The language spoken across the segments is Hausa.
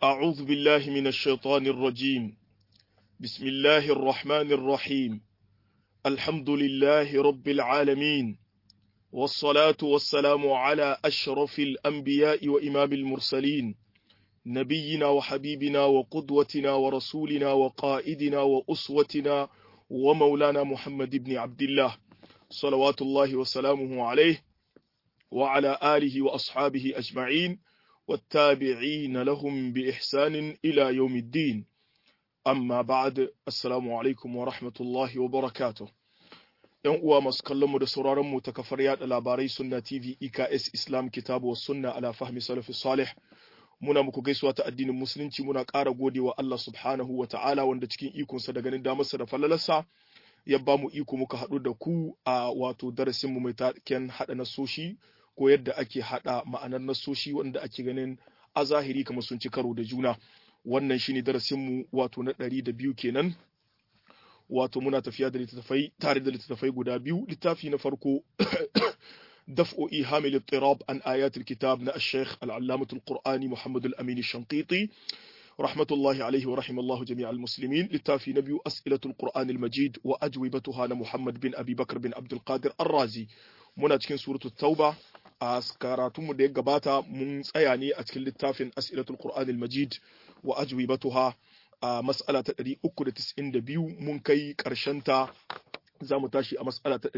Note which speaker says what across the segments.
Speaker 1: أعوذ بالله من الشيطان الرجيم بسم الله الرحمن الرحيم الحمد لله رب العالمين والصلاة والسلام على أشرف الأنبياء وإمام المرسلين نبينا وحبيبنا وقدوتنا ورسولنا وقائدنا وأسوتنا ومولانا محمد بن عبد الله صلوات الله وسلامه عليه وعلى آله وأصحابه أجمعين والتابعين لهم بإحسان إلى يوم الدين amma ba'ad assalamu alaikum wa rahmatullahi wa barakatuh yan uwa masu kallon mu da sauraron mu ta kafar yada labarai sunna tv eks islam kitabu wa sunna ala fahmi salafi salih muna muku gaisuwa ta addinin musulunci muna ƙara godewa Allah subhanahu wa ta'ala wanda cikin ikonsa da ganin damarsa da falalarsa ya ba mu iko muka haɗu da ku a wato darasin mu mai taken haɗa nasoshi ko yadda ake haɗa ma'anar nasoshi wanda ake ganin a zahiri kamar sun ci karo da juna wannan shine darasinmu wato na ɗari da biyu kenan wato muna tafiya da littattafai tare da littattafai guda biyu littafi na farko daf'o'i hamil tirab an ayatul kitab na ash-shaykh al-allamatul qur'ani muhammad al-amin ash-shanqiti rahmatullahi alaihi wa rahimallahu jami' al-muslimin littafi na biyu as'ilatul qur'an al-majid wa ajwibatuha na muhammad bin abi bakr bin abdul qadir ar-razi muna cikin suratul tauba a karatunmu da ya gabata mun tsaya ne a cikin littafin as'ilatul qur'an al-majid wa ajwibatuha a mas'ala ta 392 mun kai karshen ta za mu tashi a mas'ala ta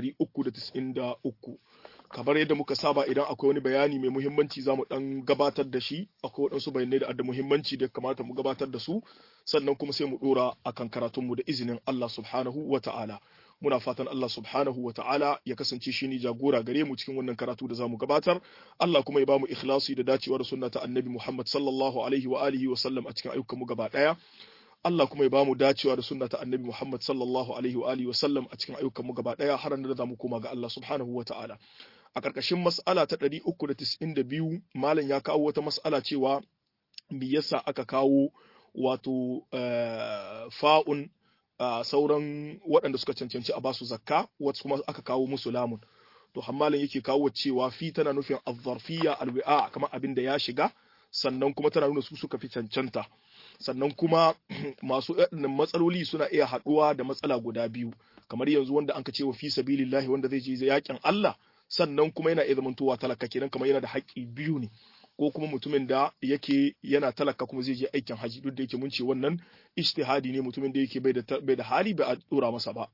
Speaker 1: 393 kamar yadda muka saba idan akwai wani bayani mai muhimmanci za mu dan gabatar da shi akwai waɗansu bayanai da da muhimmanci da kamata mu gabatar da su sannan kuma sai mu dora akan karatunmu da izinin Allah subhanahu wa ta'ala muna fatan Allah subhanahu wa ta'ala ya kasance shi ne jagora gare mu cikin wannan karatu da zamu gabatar Allah kuma ya bamu ikhlasi da dacewa da sunna ta annabi Muhammad sallallahu alaihi wa alihi wa sallam a cikin ayyukan mu gaba daya Allah kuma ya bamu dacewa da sunna ta annabi Muhammad sallallahu alaihi wa alihi wa sallam a cikin ayyukan mu gaba daya har da zamu koma ga Allah subhanahu wa ta'ala a ƙarƙashin mas'ala ta 392 malam ya kawo wata mas'ala cewa me yasa aka kawo wato fa'un Uh, sauran waɗanda suka cancanci a basu zakka wasu kuma aka kawo musu lamun to hammalin yake kawo cewa fi tana nufin azzarfiya alwi'a kamar abin da ya shiga sannan kuma tana nuna su suka fi cancanta sannan kuma masu matsaloli suna iya haɗuwa da matsala guda biyu kamar yanzu wanda anka ce wa fi sabilillahi wanda zai je yakin Allah sannan kuma yana iya zamantowa talaka kenan kamar yana da haƙƙi biyu ne ko kuma mutumin da yake yana talaka kuma zai je aikin haji duk da yake mun ce wannan ijtihadi ne mutumin da yake bai da bai da hali ba a dora masa ba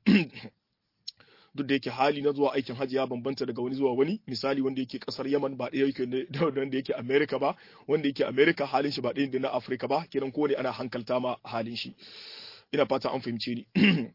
Speaker 1: duk da yake hali na zuwa aikin haji ya bambanta daga wani zuwa wani misali wanda yake kasar Yaman ba ɗaya yake da wanda yake America ba wanda yake America halin shi ba ɗaya da na Africa ba kiran ko ne ana hankalta ma halin shi ina fata an fahimce ni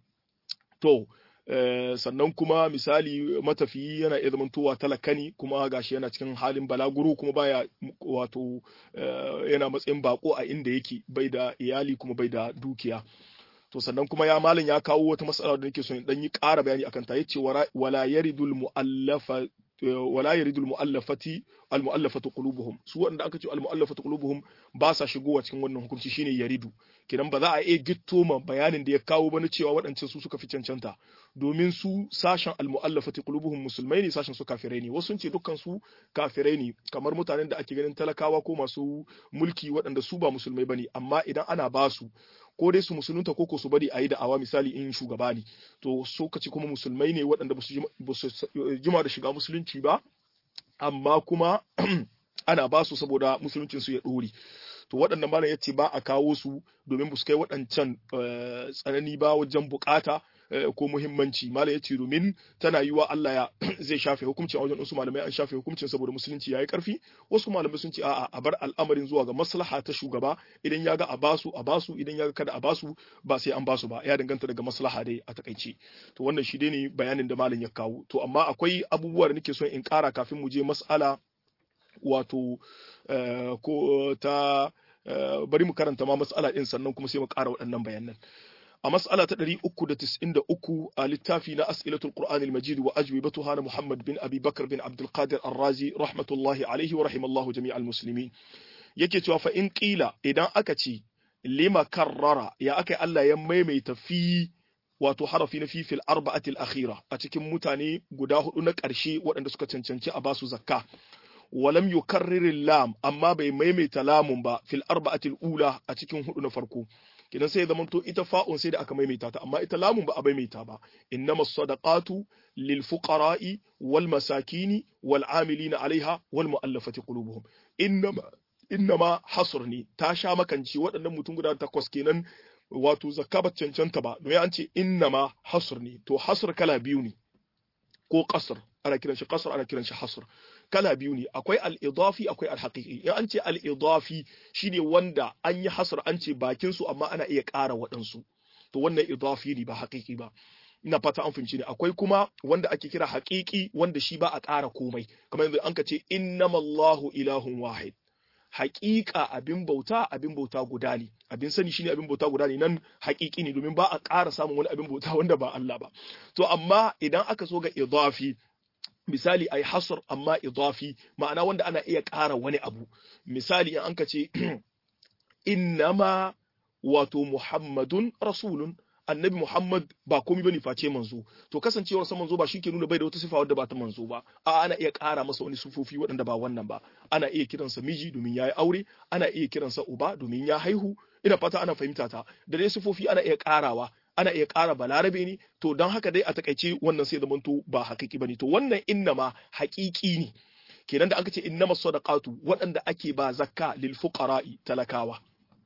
Speaker 1: to Uh, sannan kuma misali matafiyi yana iya zamantowa talaka ne kuma gashi yana cikin halin balaguro kuma baya wato uh, yana matsayin bako a inda yake bai da iyali kuma bai da dukiya to sannan kuma ya malam ya kawo wata matsala da nake so in dan yi ƙara bayani akan ta yace wala yaridul muallafa wala yaridul muallafati al muallafatu qulubuhum su wanda aka ce al muallafatu qulubuhum ba sa shigowa cikin wannan hukunci shine yaridu kidan ba za a iya gitto ma bayanin da ya kawo bane cewa waɗancan su suka fi cancanta domin su sashen al muallafati qulubuhum musulmai ne sashen su kafirai ne wasu sun ce dukkan su kafirai ne kamar mutanen da ake ganin talakawa ko masu mulki waɗanda su ba musulmai bane amma idan ana ba su ko dai su musulunta ko ko su bari a yi da'awa misali in shugaba ne to so kace kuma musulmai ne waɗanda ba su jima da shiga musulunci ba amma kuma ana ba su saboda musuluncin su ya ɗore to waɗannan malam yace ba a kawo su domin ba su kai waɗancan tsanani ba wajen bukata ko muhimmanci malam yace domin tana yiwa Allah ya zai shafe hukuncin a wajen wasu malamai an shafe hukuncin saboda musulunci yayi karfi wasu malamai sun ce a'a a bar al'amarin zuwa ga maslaha ta shugaba idan ya ga a basu a basu idan ya ga kada a basu ba sai an basu ba ya danganta daga maslaha dai a takaice to wannan shi dai ne bayanin da malam ya kawo to amma akwai abubuwa da nake son in kara kafin mu je mas'ala wato ko ta bari mu karanta ma mas'ala din sannan kuma sai mu kara waɗannan bayanan a mas'ala ta 393 a littafi na as'ilatul qur'an al-majid wa ajwibatuha na muhammad bin abi bakr bin abdul qadir ar-razi rahmatullahi alaihi wa rahimallahu jami'al muslimin yake cewa fa in qila idan aka ce lima karrara ya aka Allah ya maimaita fi wato harafi na fifil arba'atil akhira a cikin mutane guda hudu na ƙarshe waɗanda suka cancanci a basu zakka walam yukarrir lam amma bai maimaita lamun ba fil arba'atil ula a cikin hudu na farko kidan sai ya zamanto ita fa'un sai da aka maimaita ta amma ita lamun ba a maimaita ba innamas sadaqatu lil fuqara'i wal masakini wal amilina alaiha wal mu'allafati qulubuhum innama innama hasr ne ta sha makanci waɗannan mutum guda takwas kenan wato zakka ba cancanta ba domin an ce innama hasr ne to hasr kala biyu ne ko qasr ana kiran shi qasr ana kiran shi hasr kala biyu ne akwai al-idafi akwai al-haqiqi in an ce al-idafi shine wanda an yi hasr an ce bakin su amma ana iya ƙara waɗansu to wannan idafi ne ba haqiqi ba ina fata an fahimci ne akwai kuma wanda ake kira haqiqi wanda shi ba a ƙara komai kamar yanzu an ka ce innamallahu ilahun wahid haƙiƙa abin bauta abin bauta guda ne abin sani shine abin bauta guda ne nan haƙiƙi ne domin ba a ƙara samun wani abin bauta wanda ba Allah ba to amma idan aka so ga idafi misali ai hasr amma idafi ma'ana wanda ana iya ƙara wani abu misali in anka ce innama wato muhammadun rasulun annabi Muhammad ba komai bane face manzo to kasancewar sa manzo ba shi ke nuna bai da wata sifa wadda ba ta manzo ba a ana iya ƙara masa wani sufofi waɗanda ba wannan ba ana iya kiransa miji domin ya yi aure ana iya kiransa uba domin ya haihu ina fata ana fahimta ta da dai sufofi ana iya ƙarawa ana iya ƙara balarabe ne to don haka dai a takaice wannan sai zamanto ba hakiki bane to wannan innama haƙiƙi ne kenan da aka ce innama sadaqatu waɗanda ake ba zakka lil fuqara'i talakawa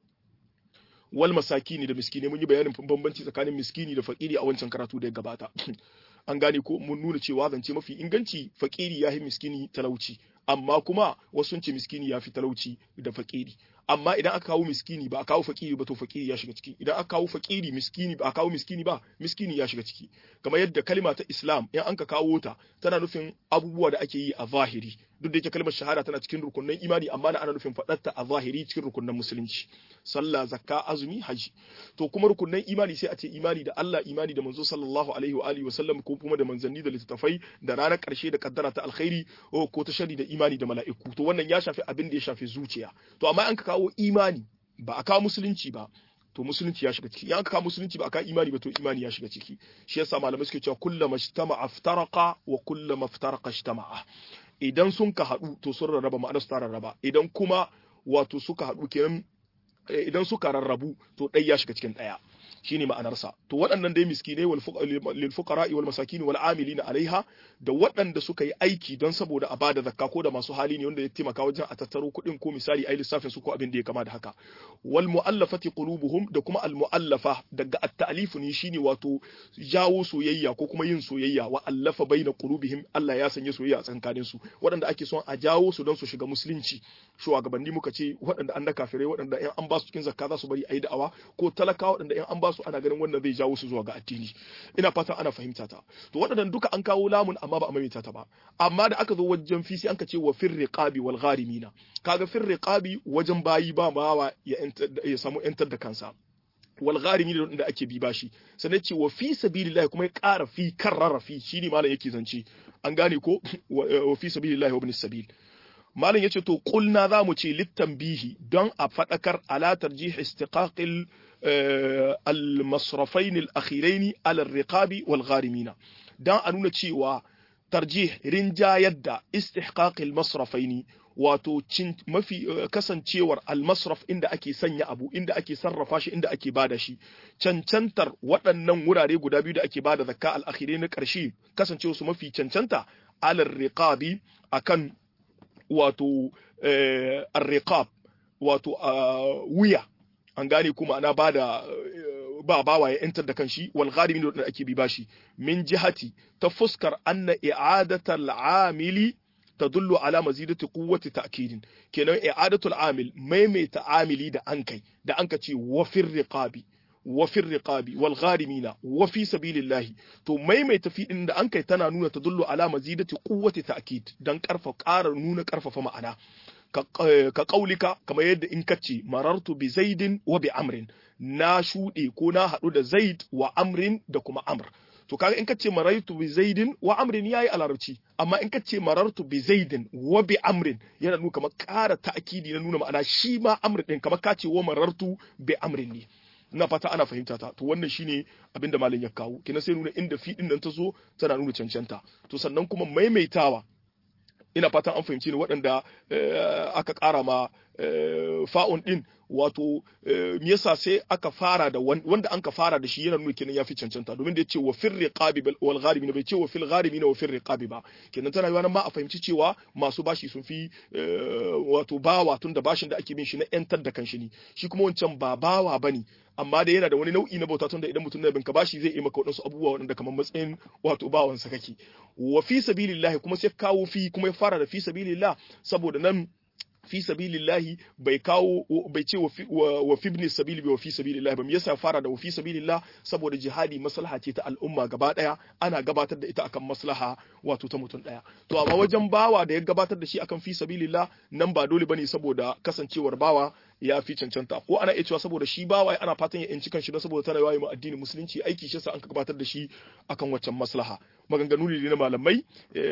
Speaker 1: wal masakini da miskini mun yi bayanin bambanci tsakanin miskini da fakiri a wancan karatu da ya gabata an gane ko mun nuna cewa zance mafi inganci fakiri ya fi miskini talauci amma kuma wasu sun ce miskini ya fi talauci da fakiri amma idan aka kawo miskini ba a kawo fakiri ba to fakiri ya shiga ciki idan aka kawo fakiri miskini ba a kawo miskini ba miskini ya shiga ciki kamar yadda kalma ta islam in an ka kawo ta tana nufin abubuwa da ake yi a zahiri duk da yake kalmar shahada tana cikin rukunin imani amma na ana nufin faɗarta a zahiri cikin rukunin musulunci sallah zakka azumi haji to kuma rukunin imani sai a ce imani da Allah imani da manzo sallallahu alaihi wa alihi wa sallam ko kuma da manzanni da littattafai da ranar karshe da kaddara ta alkhairi ko ta shari da imani da mala'iku to wannan ya shafi abin da ya shafi zuciya to amma an ka kawo imani ba a kawo musulunci ba to musulunci ya shiga ciki in aka kawo musulunci ba aka imani ba to imani ya shiga ciki shi yasa malamai suke cewa kullama ijtama'a iftaraqa wa kullama iftaraqa ijtama'a idan sun ka haɗu to sun rarraba ma'anar su ta rarraba idan kuma wato suka haɗu kenan idan suka rarrabu to ɗaya ya shiga cikin ɗaya shine ma'anarsa to waɗannan dai miskinai lil fuqara'i wal masakin wal amilina alaiha da waɗanda suka yi aiki don saboda a bada zakka ko da masu hali ne wanda ya taimaka wajen a tattaro kuɗin ko misali ai lissafin su ko abin da ya kama da haka wal mu'allafati qulubuhum da kuma al mu'allafa daga at-ta'lif ne shine wato jawo soyayya ko kuma yin soyayya wa allafa baina qulubihim Allah ya sanya soyayya a tsakanin su waɗanda ake son a jawo su don su shiga musulunci shugabanni muka ce waɗanda an da kafirai waɗanda in an ba su cikin zakka za su bari ayi da'awa ko talakawa waɗanda in an ba su ana ganin wannan zai jawo su zuwa ga addini ina fatan ana fahimta ta to waɗannan duka an kawo lamun amma ba a maimaita ta ba amma da aka zo wajen fisi an ka ce wa fir riqabi wal gharimina kaga fir riqabi wajen bayi ba mawa ya ya samu yantar da kansa wal gharimi da ake bi bashi sannan ce wa fi sabilillah kuma ya ƙara fi karrara fi shine malam yake zance an gane ko wa fi sabilillah wa ibn sabil malam yace to kulna zamu ce littanbihi don a fadakar ala tarjih istiqaqil al-masrafain al-akhirain ala ar-riqabi wal gharimina dan a nuna cewa tarjih rinjayar da istihqaqil masrafaini wato mafi kasancewar almasraf inda ake sanya abu inda ake sarrafa shi inda ake bada shi cancantar waɗannan wurare guda biyu da ake bada zakka al-akhire na ƙarshe kasancewa su mafi cancanta alar riqabi akan wato ar-riqab wato wuya an gane kuma ana bada ba bawa ya yantar da kanshi wal gharimin da ake bi bashi min jihati ta fuskar anna i'adatal amili tadullu ala mazidati quwwati ta'kidin kenan i'adatul amil maimaita amili da an kai da an ce wa fir riqabi wa fir riqabi wal gharimina wa fi sabilillahi to maimaita fi din da an kai tana nuna tadullu ala mazidati quwwati ta'kid dan karfa ƙara nuna karfafa ma'ana ka kaulika kamar yadda in kace marartu bi zaidin wa bi amrin na shuɗe ko na haɗu da zaid wa amrin da kuma amr to kaga in kace marartu bi zaidin wa amrin yayi a larabci amma in kace marartu bi zaidin wa bi amrin yana nuna kamar ƙara ta'kidi na nuna ma'ana shi ma amr din kamar kace wa marartu bi amrin ne ina fata ana fahimta ta to wannan shine abinda malam ya kawo kina sai nuna inda fi din nan ta zo tana nuna cancanta to sannan kuma maimaitawa ina fatan an fahimci ni waɗanda aka ƙara ma fa'un ɗin wato me yasa sai aka fara da wanda an ka fara da shi yana nuna kenan yafi cancanta domin da yace wa fir riqabi wal gharimin bai ce wa fil gharimin wa fir riqabi ba kenan tana yiwa nan ma a fahimci cewa masu bashi sun fi wato bawa tun da bashin da ake bin shi na yantar da kanshi ne shi kuma wancan ba bawa bane amma da yana da wani nau'i na bauta tun da idan mutum na binka bashi zai yi maka waɗansu abubuwa waɗanda kamar matsayin wato bawansa kake wa fi sabilillahi kuma sai kawo fi kuma ya fara da fi sabilillah saboda nan fi sabilillahi bai kawo bai ce wa fi ibn sabili wa fi sabilillahi ba me yasa fara da wa fi sabilillah saboda jihadi maslaha ce ta al'umma gaba daya ana gabatar da ita akan maslaha wato ta mutum daya to amma wajen bawa da ya gabatar da shi akan fi sabilillah nan ba dole bane saboda kasancewar bawa ya fi cancanta ko ana iya cewa saboda shi bawa ana fatan ya yanci kanshi don saboda tana yawa ma addinin musulunci aiki shi sa an gabatar da shi akan waccan maslaha maganganu ne na malamai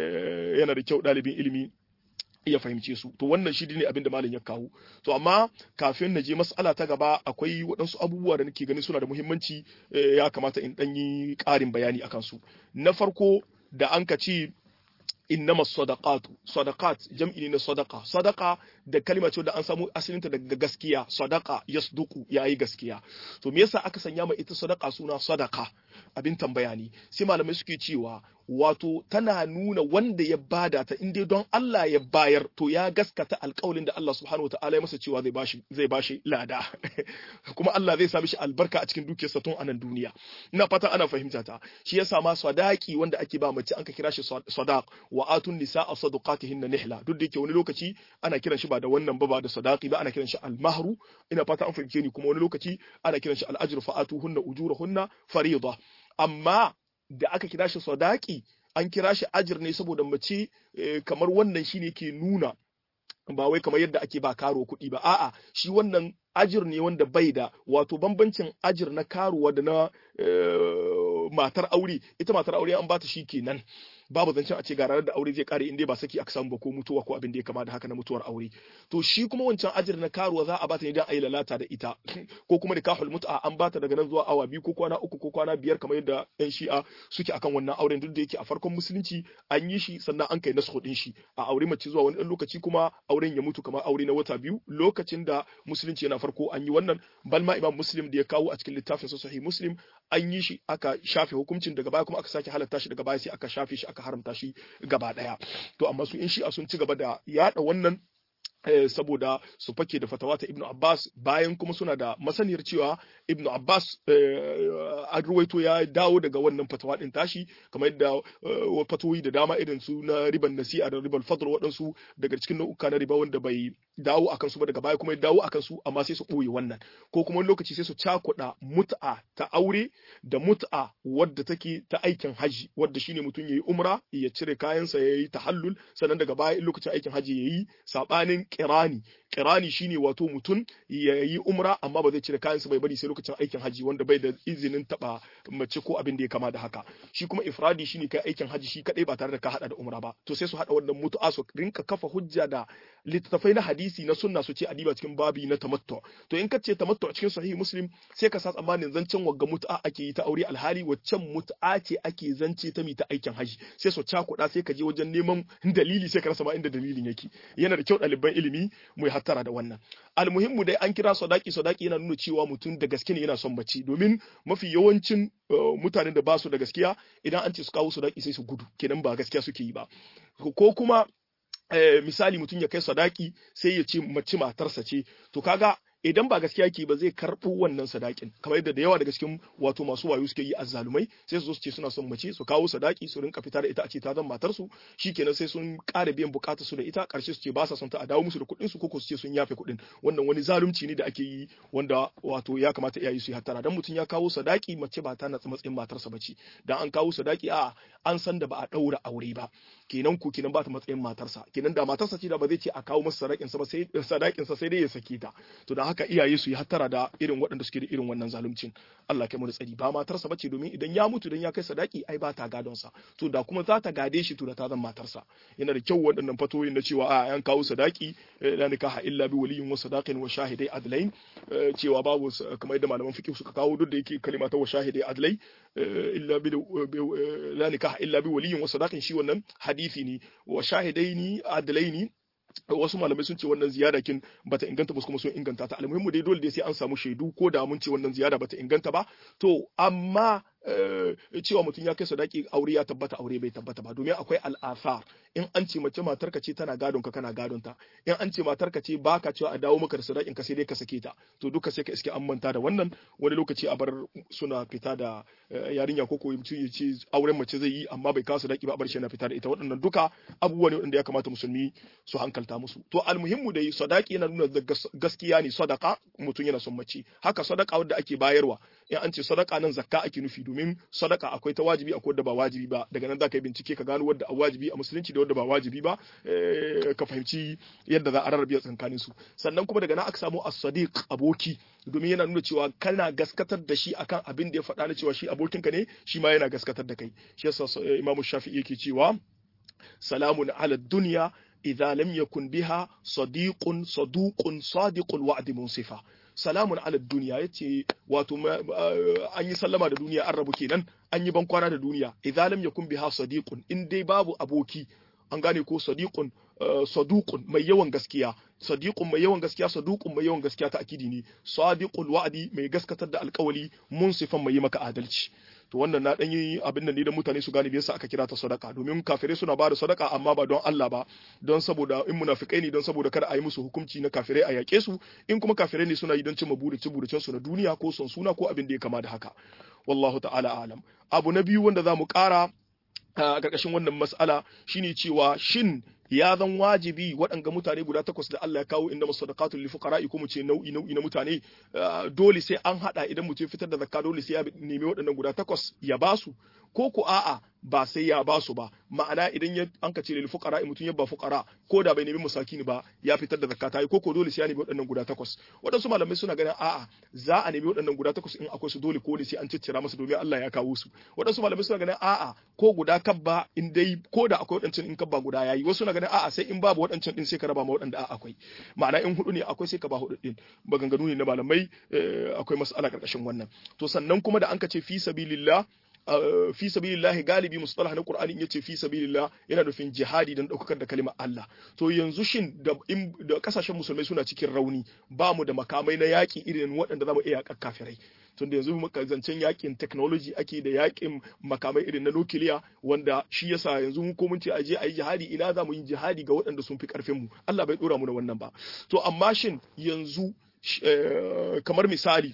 Speaker 1: yana da kyau ɗalibin ilimi iya fahimce su to wannan shi ne abin da malam ya kawo to amma kafin na je mas'ala ta gaba akwai waɗansu abubuwa da nake ganin suna da muhimmanci ya kamata in ɗan yi ƙarin bayani akan su na farko da an ka ce innama sadaqatu sadaqat jam'i ne na sadaqa sadaqa da kalma ce da an samu asalinta daga gaskiya sadaqa yasduqu yayi gaskiya to me yasa aka sanya ma ita sadaqa suna sadaqa abin tambaya ne sai malamai suke cewa wato tana nuna wanda ya bada ta in dai don Allah ya bayar to ya gaskata alƙawalin da Allah subhanahu wa ta'ala ya masa cewa zai bashi zai bashi lada kuma Allah zai sa mishi albarka a cikin dukiyarsa tun anan duniya ina fatan ana fahimta ta shi yasa ma sadaki wanda ake ba mace an ka kira shi sadaq wa atun nisaa sadaqatihinna nihla duk da yake wani lokaci ana kiran shi ba da wannan ba ba da sadaqi ba ana kiran shi almahru ina fata an fahimce ni kuma wani lokaci ana kiran shi al'ajru fa atuhunna ujurahunna fariida amma da aka kira shi sadaki an kira shi ajir ne saboda mace kamar wannan shine ke nuna ba wai kamar yadda ake ba karo kuɗi ba a'a shi wannan ajir ne wanda bai da wato bambancin ajir na karuwa da na matar aure ita matar aure an bata shi kenan babu zancen a ce ga ranar da aure zai kare inda ba saki aka samu ba ko mutuwa ko abin da ya kama da haka na mutuwar aure to shi kuma wancan ajir na karuwa za a bata ne dan ayi lalata da ita ko kuma da kahul mut'a an bata daga nan zuwa awa biyu ko kwana uku ko kwana biyar kamar yadda yan shi'a suke akan wannan auren duk da yake a farkon musulunci an yi shi sannan an kai nasu din shi a aure mace zuwa wani dan lokaci kuma auren ya mutu kamar aure na wata biyu lokacin da musulunci yana farko an yi wannan balma imam muslim da ya kawo a cikin littafin sahih muslim an yi shi aka shafe hukuncin daga baya kuma aka sake halatta shi daga baya sai aka shafe shi aka haramta shi gaba daya to amma su in shi'a sun ci gaba da yada wannan saboda su fake da fatawa ta Ibn Abbas bayan kuma suna da masaniyar cewa Ibn Abbas an ruwaito ya dawo daga wannan fatawa din tashi kamar yadda fatoyi da dama irin su na riban nasi'a da riban fadl waɗansu daga cikin nau'uka na riba wanda bai dawo akan su ba daga baya kuma ya dawo akan su amma sai su ɓoye wannan ko kuma wani lokaci sai su cakuɗa mut'a ta aure da mut'a wadda take ta aikin haji wadda shine mutum yayi umra ya cire kayansa yayi tahallul sannan daga baya in lokacin aikin haji yayi sabanin kirani kirani shine wato mutum ya yi umra amma ba zai cire kayansa bai bari sai lokacin aikin haji wanda bai da izinin taba mace ko abin da ya kama da haka shi kuma ifradi shine kai aikin haji shi kadai ba tare da ka hada da umra ba to sai su hada wannan mutu'a su rinka kafa hujja da littattafai na hadisi na sunna su ce adiba cikin babi na tamattu to in ka ce tamattu a cikin sahih muslim sai ka sa tsammanin zancen wagga mutu'a ake yi ta aure alhali waccan mutu'a ce ake zance ta mi ta aikin haji sai su cakuɗa sai ka je wajen neman dalili sai ka rasa ma inda dalilin yake yana da kyau ɗaliban ilimi mu yi hattara da wannan almuhimmu dai an kira sadaki sadaki yana nuna cewa mutum da gaske ne yana son mace domin mafi yawancin mutanen da ba su da gaskiya idan an ce su kawo sadaki sai su gudu kenan ba gaskiya suke yi ba ko kuma misali mutum ya kai sadaki sai ya ce mace matarsa ce to kaga idan ba gaskiya ke ba zai karɓo wannan sadakin kamar yadda da yawa daga cikin wato masu wayo suke yi azzalumai sai su zo su ce suna son mace su kawo sadaki su rinka fita da ita a ce ta zan matar su shikenan sai sun ƙara biyan bukatar su da ita ƙarshe su ce ba sa son ta a dawo musu da kuɗin su ko su ce sun yafe kuɗin wannan wani zalunci ne da ake yi wanda wato ya kamata iyaye su yi hattara dan mutum ya kawo sadaki mace ba ta na matsayin matarsa bace dan an kawo sadaki a an san da ba a ɗaura aure ba kenan ku kenan ba ta matsayin matarsa kenan da matarsa ce da ba zai ce a kawo masa sadakin sa ba sai sadakin sa sai dai ya sake ta to da haka iyaye su yi hattara da irin waɗanda suke da irin wannan zaluncin Allah kai mu da tsari ba matarsa bace domin idan ya mutu dan ya kai sadaki ai ba ta gadon sa to da kuma za ta gade shi to da ta zama matarsa yana da kyau waɗannan fatoyin na cewa a an kawo sadaki la nikaha illa bi waliyin wa sadaqin wa shahidai adlain cewa babu kamar yadda malaman fiqh suka kawo duk da yake kalima ta wa shahidai adlai illa bi la nikaha illa bi waliyin wa sadaqin shi wannan hadisi ne wa shahidaini adlaini wasu malamai sun ce wannan ziyada kin bata inganta ba kuma sun inganta ta almuhimmu dai dole dai sai an samu shaidu ko da mun ce wannan ziyada bata inganta ba to amma cewa mutum ya kai sadaki aure ya tabbata aure bai tabbata ba domin akwai al'asar in an ce mace matarka ce tana gadon ka kana gadon ta in an ce matarka ce baka cewa a dawo maka da sadakin ka sai dai ka sake ta to duka sai ka iske an manta da wannan wani lokaci a bar suna fita da yarinya ko ko mutum ya ce auren mace zai yi amma bai kawo sadaki ba a bar shi na fita da ita waɗannan duka abubuwa ne waɗanda ya kamata musulmi su hankalta musu to almuhimmu dai sadaki yana nuna gaskiya ne sadaka mutum yana son mace haka sadaka wadda ake bayarwa in an ce sadaka nan zakka ake nufi domin sadaka akwai ta wajibi akwai wadda ba wajibi ba daga nan za ka yi bincike ka gano wadda a wajibi a musulunci da wadda ba wajibi ba ka fahimci yadda za a rarrabe tsakanin su sannan kuma daga nan aka samu as-sadiq aboki domin yana nuna cewa kana gaskatar da shi akan abin da ya faɗa na cewa shi abokinka ne shi ma yana gaskatar da kai shi yasa imamu shafi'i yake cewa salamun ala dunya idza lam yakun biha sadiqun saduqun sadiqul wa'di munsifa salamun ala duniya yace wato an yi sallama da duniya an rabu kenan an yi bankwana da duniya idza lam yakun biha sadiqun in dai babu aboki an gane ko sadiqun saduqun mai yawan gaskiya sadiqun mai yawan gaskiya saduqun mai yawan gaskiya ta akidi ne sadiqul wa'di mai gaskatar da alkawali munsifan mai yi maka adalci to wannan na dan yi abin nan ne da mutane su gane yasa aka kira ta sadaka domin kafirai suna ba da sadaka amma ba don Allah ba don saboda in munafikai ne don saboda kada a yi musu hukunci na kafirai a yake su in kuma kafirai ne suna yi don cimma burice buricen su na duniya ko son suna ko abin da ya kama da haka wallahu ta'ala alam abu na biyu wanda zamu kara a ƙarƙashin wannan mas'ala shine cewa shin ya zan wajibi waɗanga mutane guda takwas da Allah ya kawo inda masadaqatul lil fuqara ko mu ce nau'i nau'i na mutane dole sai an hada idan mutum fitar da zakka dole sai ya nemi waɗannan guda takwas ya basu ko ko a'a ba sai ya basu ba ma'ana idan ya an ka ce lil fuqara mutum ya ba fuqara ko da bai nemi musakini ba ya fitar da zakka ta yi ko ko dole sai ya nemi waɗannan guda takwas waɗansu malamai suna ganin a'a za a nemi waɗannan guda takwas in akwai su dole ko ne sai an ciccira masa domin Allah ya kawo su waɗansu malamai suna ganin a'a ko guda kabba in dai ko da akwai waɗancan in kabba guda yayi wasu na ganin a'a sai in babu waɗancan din sai ka raba ma waɗanda akwai ma'ana in hudu ne akwai sai ka ba hudu din maganganu ne na malamai akwai mas'ala karkashin wannan to sannan kuma da an ka ce fi sabilillah fi sabilillahi galibi mustalah na Qur'ani in yace fi sabilillah yana nufin jihadi dan daukar da kalimar Allah to yanzu shin da da kasashen musulmai suna cikin rauni ba mu da makamai na yaki irin waɗanda zamu iya yakar kafirai tunda yanzu muka zancen yakin technology ake da yakin makamai irin na nukiliya wanda shi yasa yanzu mu ko mun ce aje ayi jihadi ina za mu yi jihadi ga waɗanda sun fi karfin mu Allah bai dora mu da wannan ba to amma shin yanzu kamar misali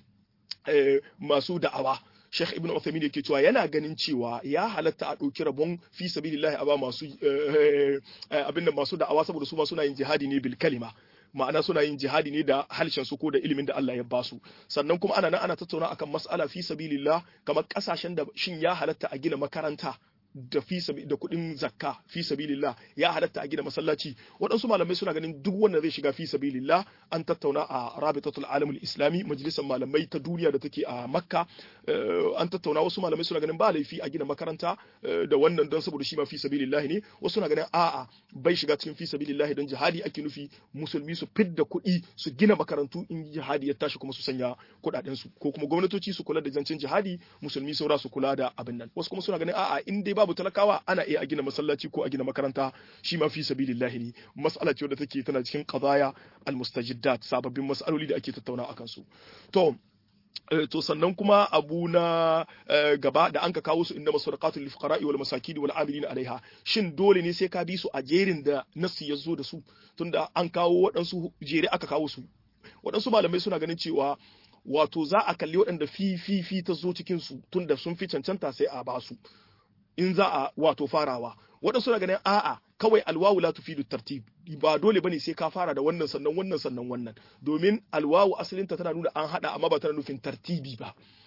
Speaker 1: masu da'awa Sheikh Ibn Uthaymeen yake cewa yana ganin cewa ya halatta a ɗauki rabon fi sabilillahi a ba masu abin da masu da'awa saboda su ma suna yin jihadi ne bil kalima ma'ana suna yin jihadi ne da harshen su ko da ilimin da Allah ya ba su sannan kuma ana nan ana tattauna akan mas'ala fi sabilillah kamar kasashen da shin ya halatta a gina makaranta da fi da kuɗin zakka fi sabilillah ya halatta a gina masallaci waɗansu malamai suna ganin duk wanda zai shiga fi sabilillah an tattauna a rabitatul alamul islami majalisar malamai ta duniya da take a makka an tattauna wasu malamai suna ganin ba laifi a gina makaranta da wannan don saboda shi ma fi sabilillah ne wasu suna ganin a'a bai shiga cikin fi sabilillah don jihadi ake nufi musulmi su fidda kuɗi su gina makarantu in jihadi ya tashi kuma su sanya kuɗaɗen su ko kuma gwamnatoci su kula da zancen jihadi musulmi saura su kula da abin nan wasu kuma suna ganin a'a in dai babu talakawa ana iya a gina masallaci ko a gina makaranta shi ma fi sabilillahi ne mas'ala ce wadda take tana cikin qadaya almustajiddat sababbin mas'aloli da ake tattauna akan su to to sannan kuma abu na gaba da an ka kawo su inda masadaqatul lil fuqara'i wal masakin wal amilin alaiha shin dole ne sai ka bi su a jerin da nasu ya zo da su tunda an kawo waɗansu jere aka kawo su waɗansu malamai suna ganin cewa wato za a kalli waɗanda fi fi fi ta zo cikin su tunda sun fi cancanta sai a ba su in za a wato farawa waɗansu na ganin a'a kawai alwawu la tufidu tartib ba dole bane sai ka fara da wannan sannan wannan sannan wannan domin alwawu asalinta tana nuna an hada amma ba tana nufin tartibi ba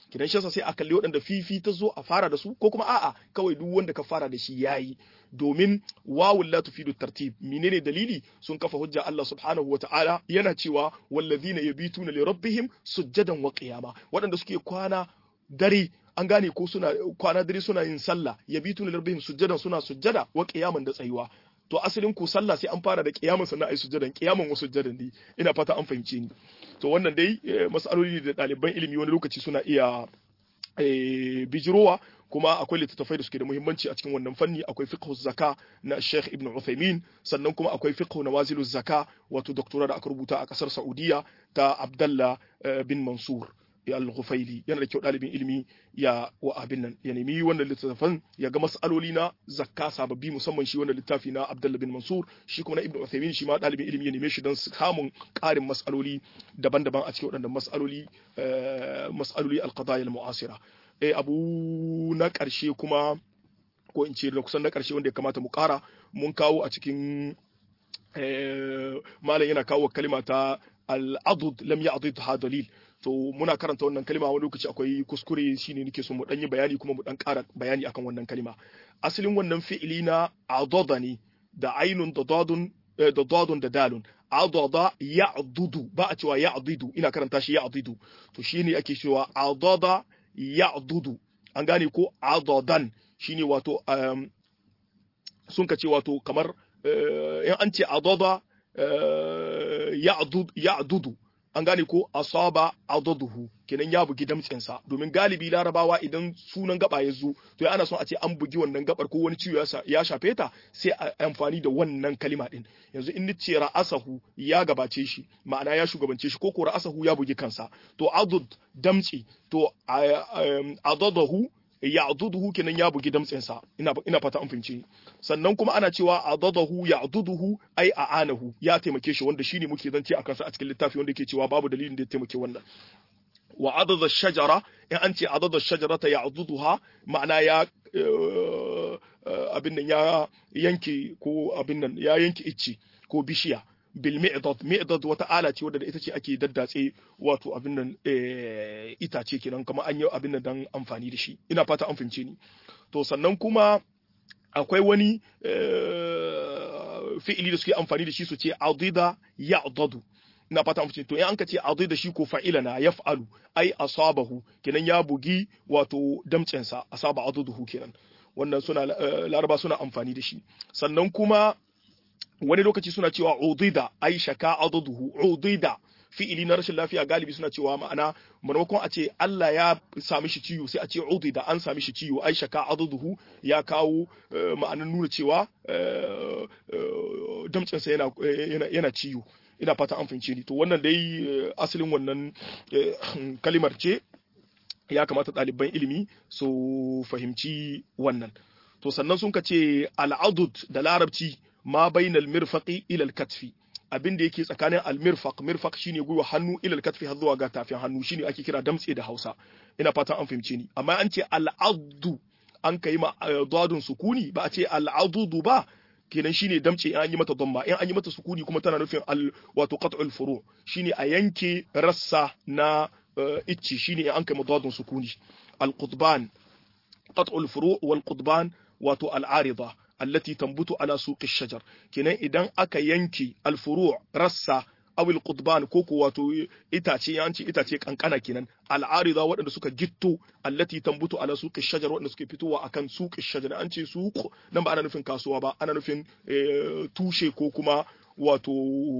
Speaker 1: kidan shi sai a kalli waɗanda fifi ta zo a fara da su ko kuma a'a kawai duk wanda ka fara da shi yayi domin wawul la tufidu tartib menene dalili sun kafa hujja Allah subhanahu wata'ala yana cewa wallazina yabituna li rabbihim sujjadan wa qiyama waɗanda suke kwana dare an gane ko suna kwana dare suna yin sallah yabituna li rabbihim sujjadan suna sujjada wa qiyaman da tsayuwa to asalin ku sallah sai an fara da kiyaman sannan ai sujjadan kiyaman wasu sujjadan ne ina fata an fahimce ni to wannan dai masaloli da ɗaliban ilimi wani lokaci suna iya bijirowa kuma akwai littattafai da suke da muhimmanci a cikin wannan fanni akwai fiqh zaka na Sheikh Ibn Uthaymeen sannan kuma akwai fiqh nawazilu zaka wato doktora da aka rubuta a kasar Saudiya ta Abdullah bin Mansur al-Ghufaili yana da kyau ɗalibin ilimi ya wa abin nan ya nemi wannan littattafan ya ga mas'aloli na zakka sababbi musamman shi wannan littafi na Abdullah bin Mansur shi kuma na Ibn Uthaymeen shi ma ɗalibin ilimi ya neme shi don samun ƙarin mas'aloli daban-daban a cikin waɗannan mas'aloli mas'aloli al-qadaya al-mu'asira eh abu na ƙarshe kuma ko in ce da kusan na ƙarshe wanda ya kamata mu ƙara mun kawo a cikin malam yana kawo kalima ta al-adud lam ya'dud ha dalil to muna karanta wannan kalima wani lokaci akwai kuskure shine nake so mu dan yi bayani kuma mu dan ƙara bayani akan wannan kalima asalin wannan fi'ili na adada ne da ainun da dadun da dadun da dalun adada ya'dudu ba a cewa ya'didu ina karanta shi ya'didu to shine ake cewa adada ya'dudu an gane ko adadan shine wato sun ka ce wato kamar in an ce adada ya'dudu an gane ko asaba adaduhu kenan ya bugi damtsinsa domin galibi larabawa idan sunan gaba ya zo to ya ana son a ce an bugi wannan gabar ko wani ciwo ya shafe ta sai a amfani da wannan kalima din yanzu in nace ra'asahu ya gabace shi ma'ana ya shugabance shi ko ko ra'asahu ya bugi kansa to adud damtsi to adadahu ya'duduhu kenan ya bugi damtsinsa ina ina fata an fahimci sannan kuma ana cewa adadahu ya'duduhu ai a'anahu ya taimake shi wanda shine muke zance akan sa a cikin littafi wanda yake cewa babu dalilin da ya taimake wannan wa adada shajara in an ce adada shajarata ya'duduha ma'ana ya abin nan ya yanke ko abin nan ya yanke icci ko bishiya bil mi'dad mi'dad wata ala ce wadda ita ce ake daddatse wato abin nan itace kenan kamar an yi abin nan dan amfani da shi ina fata an fahimce ni to sannan kuma akwai wani fi'ili da suke amfani da shi su ce adida ya'dadu ina fata an fahimce to in an ka ce adida shi ko fa'ilana yaf'alu ai asabahu kenan ya bugi wato damcensa asaba aduduhu kenan wannan suna laraba suna amfani da shi sannan kuma wani lokaci suna cewa udida ai shaka aduduhu udida fi'ili na rashin lafiya galibi suna cewa ma'ana maimakon a ce Allah ya sami shi ciwo sai a ce udida an sami shi ciwo ai shaka aduduhu ya kawo ma'anar nuna cewa damtsinsa yana yana ciwo ina fata an fahimce ni to wannan dai asalin wannan kalimar ce ya kamata ɗaliban ilimi su fahimci wannan to sannan sun ka ce al'adud da larabci ma bainal mirfaqi ila al-katfi abin da yake tsakanin al-mirfaq mirfaq shine gwiwa hannu ila al-katfi har zuwa ga tafin hannu shine ake kira damtse da Hausa ina fatan an fahimce ni amma an ce al-addu an kai ma dadun sukuni ba a ce al-adudu ba kenan shine damce in an yi mata damma in an yi mata sukuni kuma tana nufin al wato qat'ul furu shine a yanke rassa na icci shine in an kai madadun sukuni al-qutban qat'ul furu wal qutban wato al-arida allati tambutu ala suqi shajar kenan idan aka yanke al-furu rassa aw al-qutban ko ko wato itace yanci itace kankana kenan al-arida waɗanda suka gitto allati tambutu ala suqi shajar waɗanda suke fitowa akan suqi shajar an ce suq nan ba ana nufin kasuwa ba ana nufin tushe ko kuma wato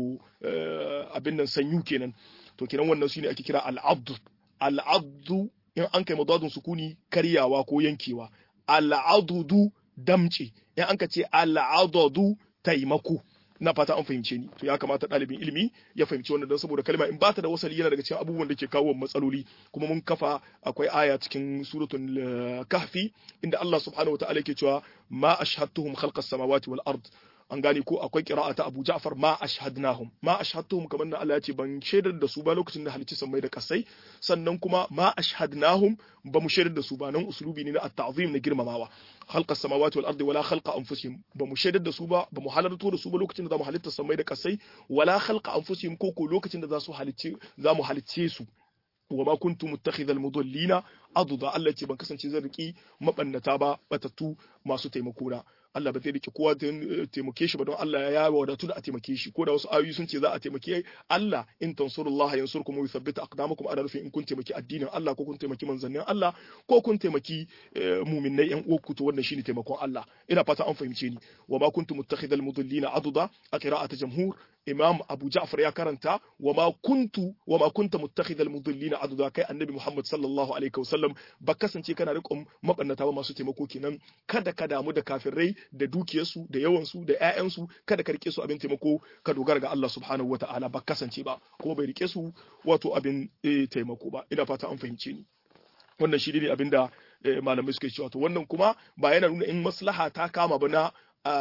Speaker 1: abin nan sanyu kenan to kenan wannan shine ake kira al-abd al-abd in an kai madadun sukuni karyawa ko yankewa al-adudu damce in an ka ce al-adadu taimako na fata an fahimce ni to ya kamata ɗalibin ilimi ya fahimci wannan don saboda kalma in ba ta da wasali yana daga cikin abubuwan da ke kawo matsaloli kuma mun kafa akwai aya cikin suratul kahfi inda Allah subhanahu wa ta'ala yake cewa ma ashhadtuhum khalqas samawati wal ard an gane ko akwai qira'a ta Abu Ja'far ma ashhadnahum ma ashhadtuhum kamar da Allah ya ce ban shaidar da su ba lokacin da halicci sammai da kasai sannan kuma ma ashhadnahum ba mu shaidar da su ba nan uslubi ne na at-ta'zim na girmamawa khalqa samawati wal ardi wala khalqa anfusihim ba mu shaidar da su ba ba mu halarto da su ba lokacin da za mu halitta sammai da kasai wala khalqa anfusihim ko ko lokacin da za su halicce za mu halicce su wa ma kuntu muttakhidhal mudallina aduda Allah ce ban kasance zan riki mabannata ba batattu masu taimako na Allah ba zai rike kowa taimake shi ba don Allah ya wadatu da a taimake shi ko da wasu ayoyi sun ce za a taimake Allah in tansurullah yansurkum wa yuthabbit aqdamakum ana nufin in kun taimaki addinin Allah ko kun taimaki manzannin Allah ko kun taimaki mu'minnai yan uwanku to wannan shine taimakon Allah ina fata an fahimce ni wa ma kuntu muttakhidhal mudallina aduda a qira'at jamhur imam abu ja'far ya karanta wa ma kuntu wa ma kunta muttakhidhal mudallina aduda kai annabi muhammad sallallahu alaihi wasallam ba kasance kana riƙon mabannata ba masu taimako kenan kada ka damu da kafirai da dukiyarsu da yawansu da ƴaƴansu kada ka rike su abin taimako ka dogara ga Allah subhanahu wata'ala ba kasance ba kuma bai rike su wato abin taimako ba ina fata an fahimce ni wannan shi ne abin da malamai suke cewa to wannan kuma ba yana nuna in maslaha ta kama ba na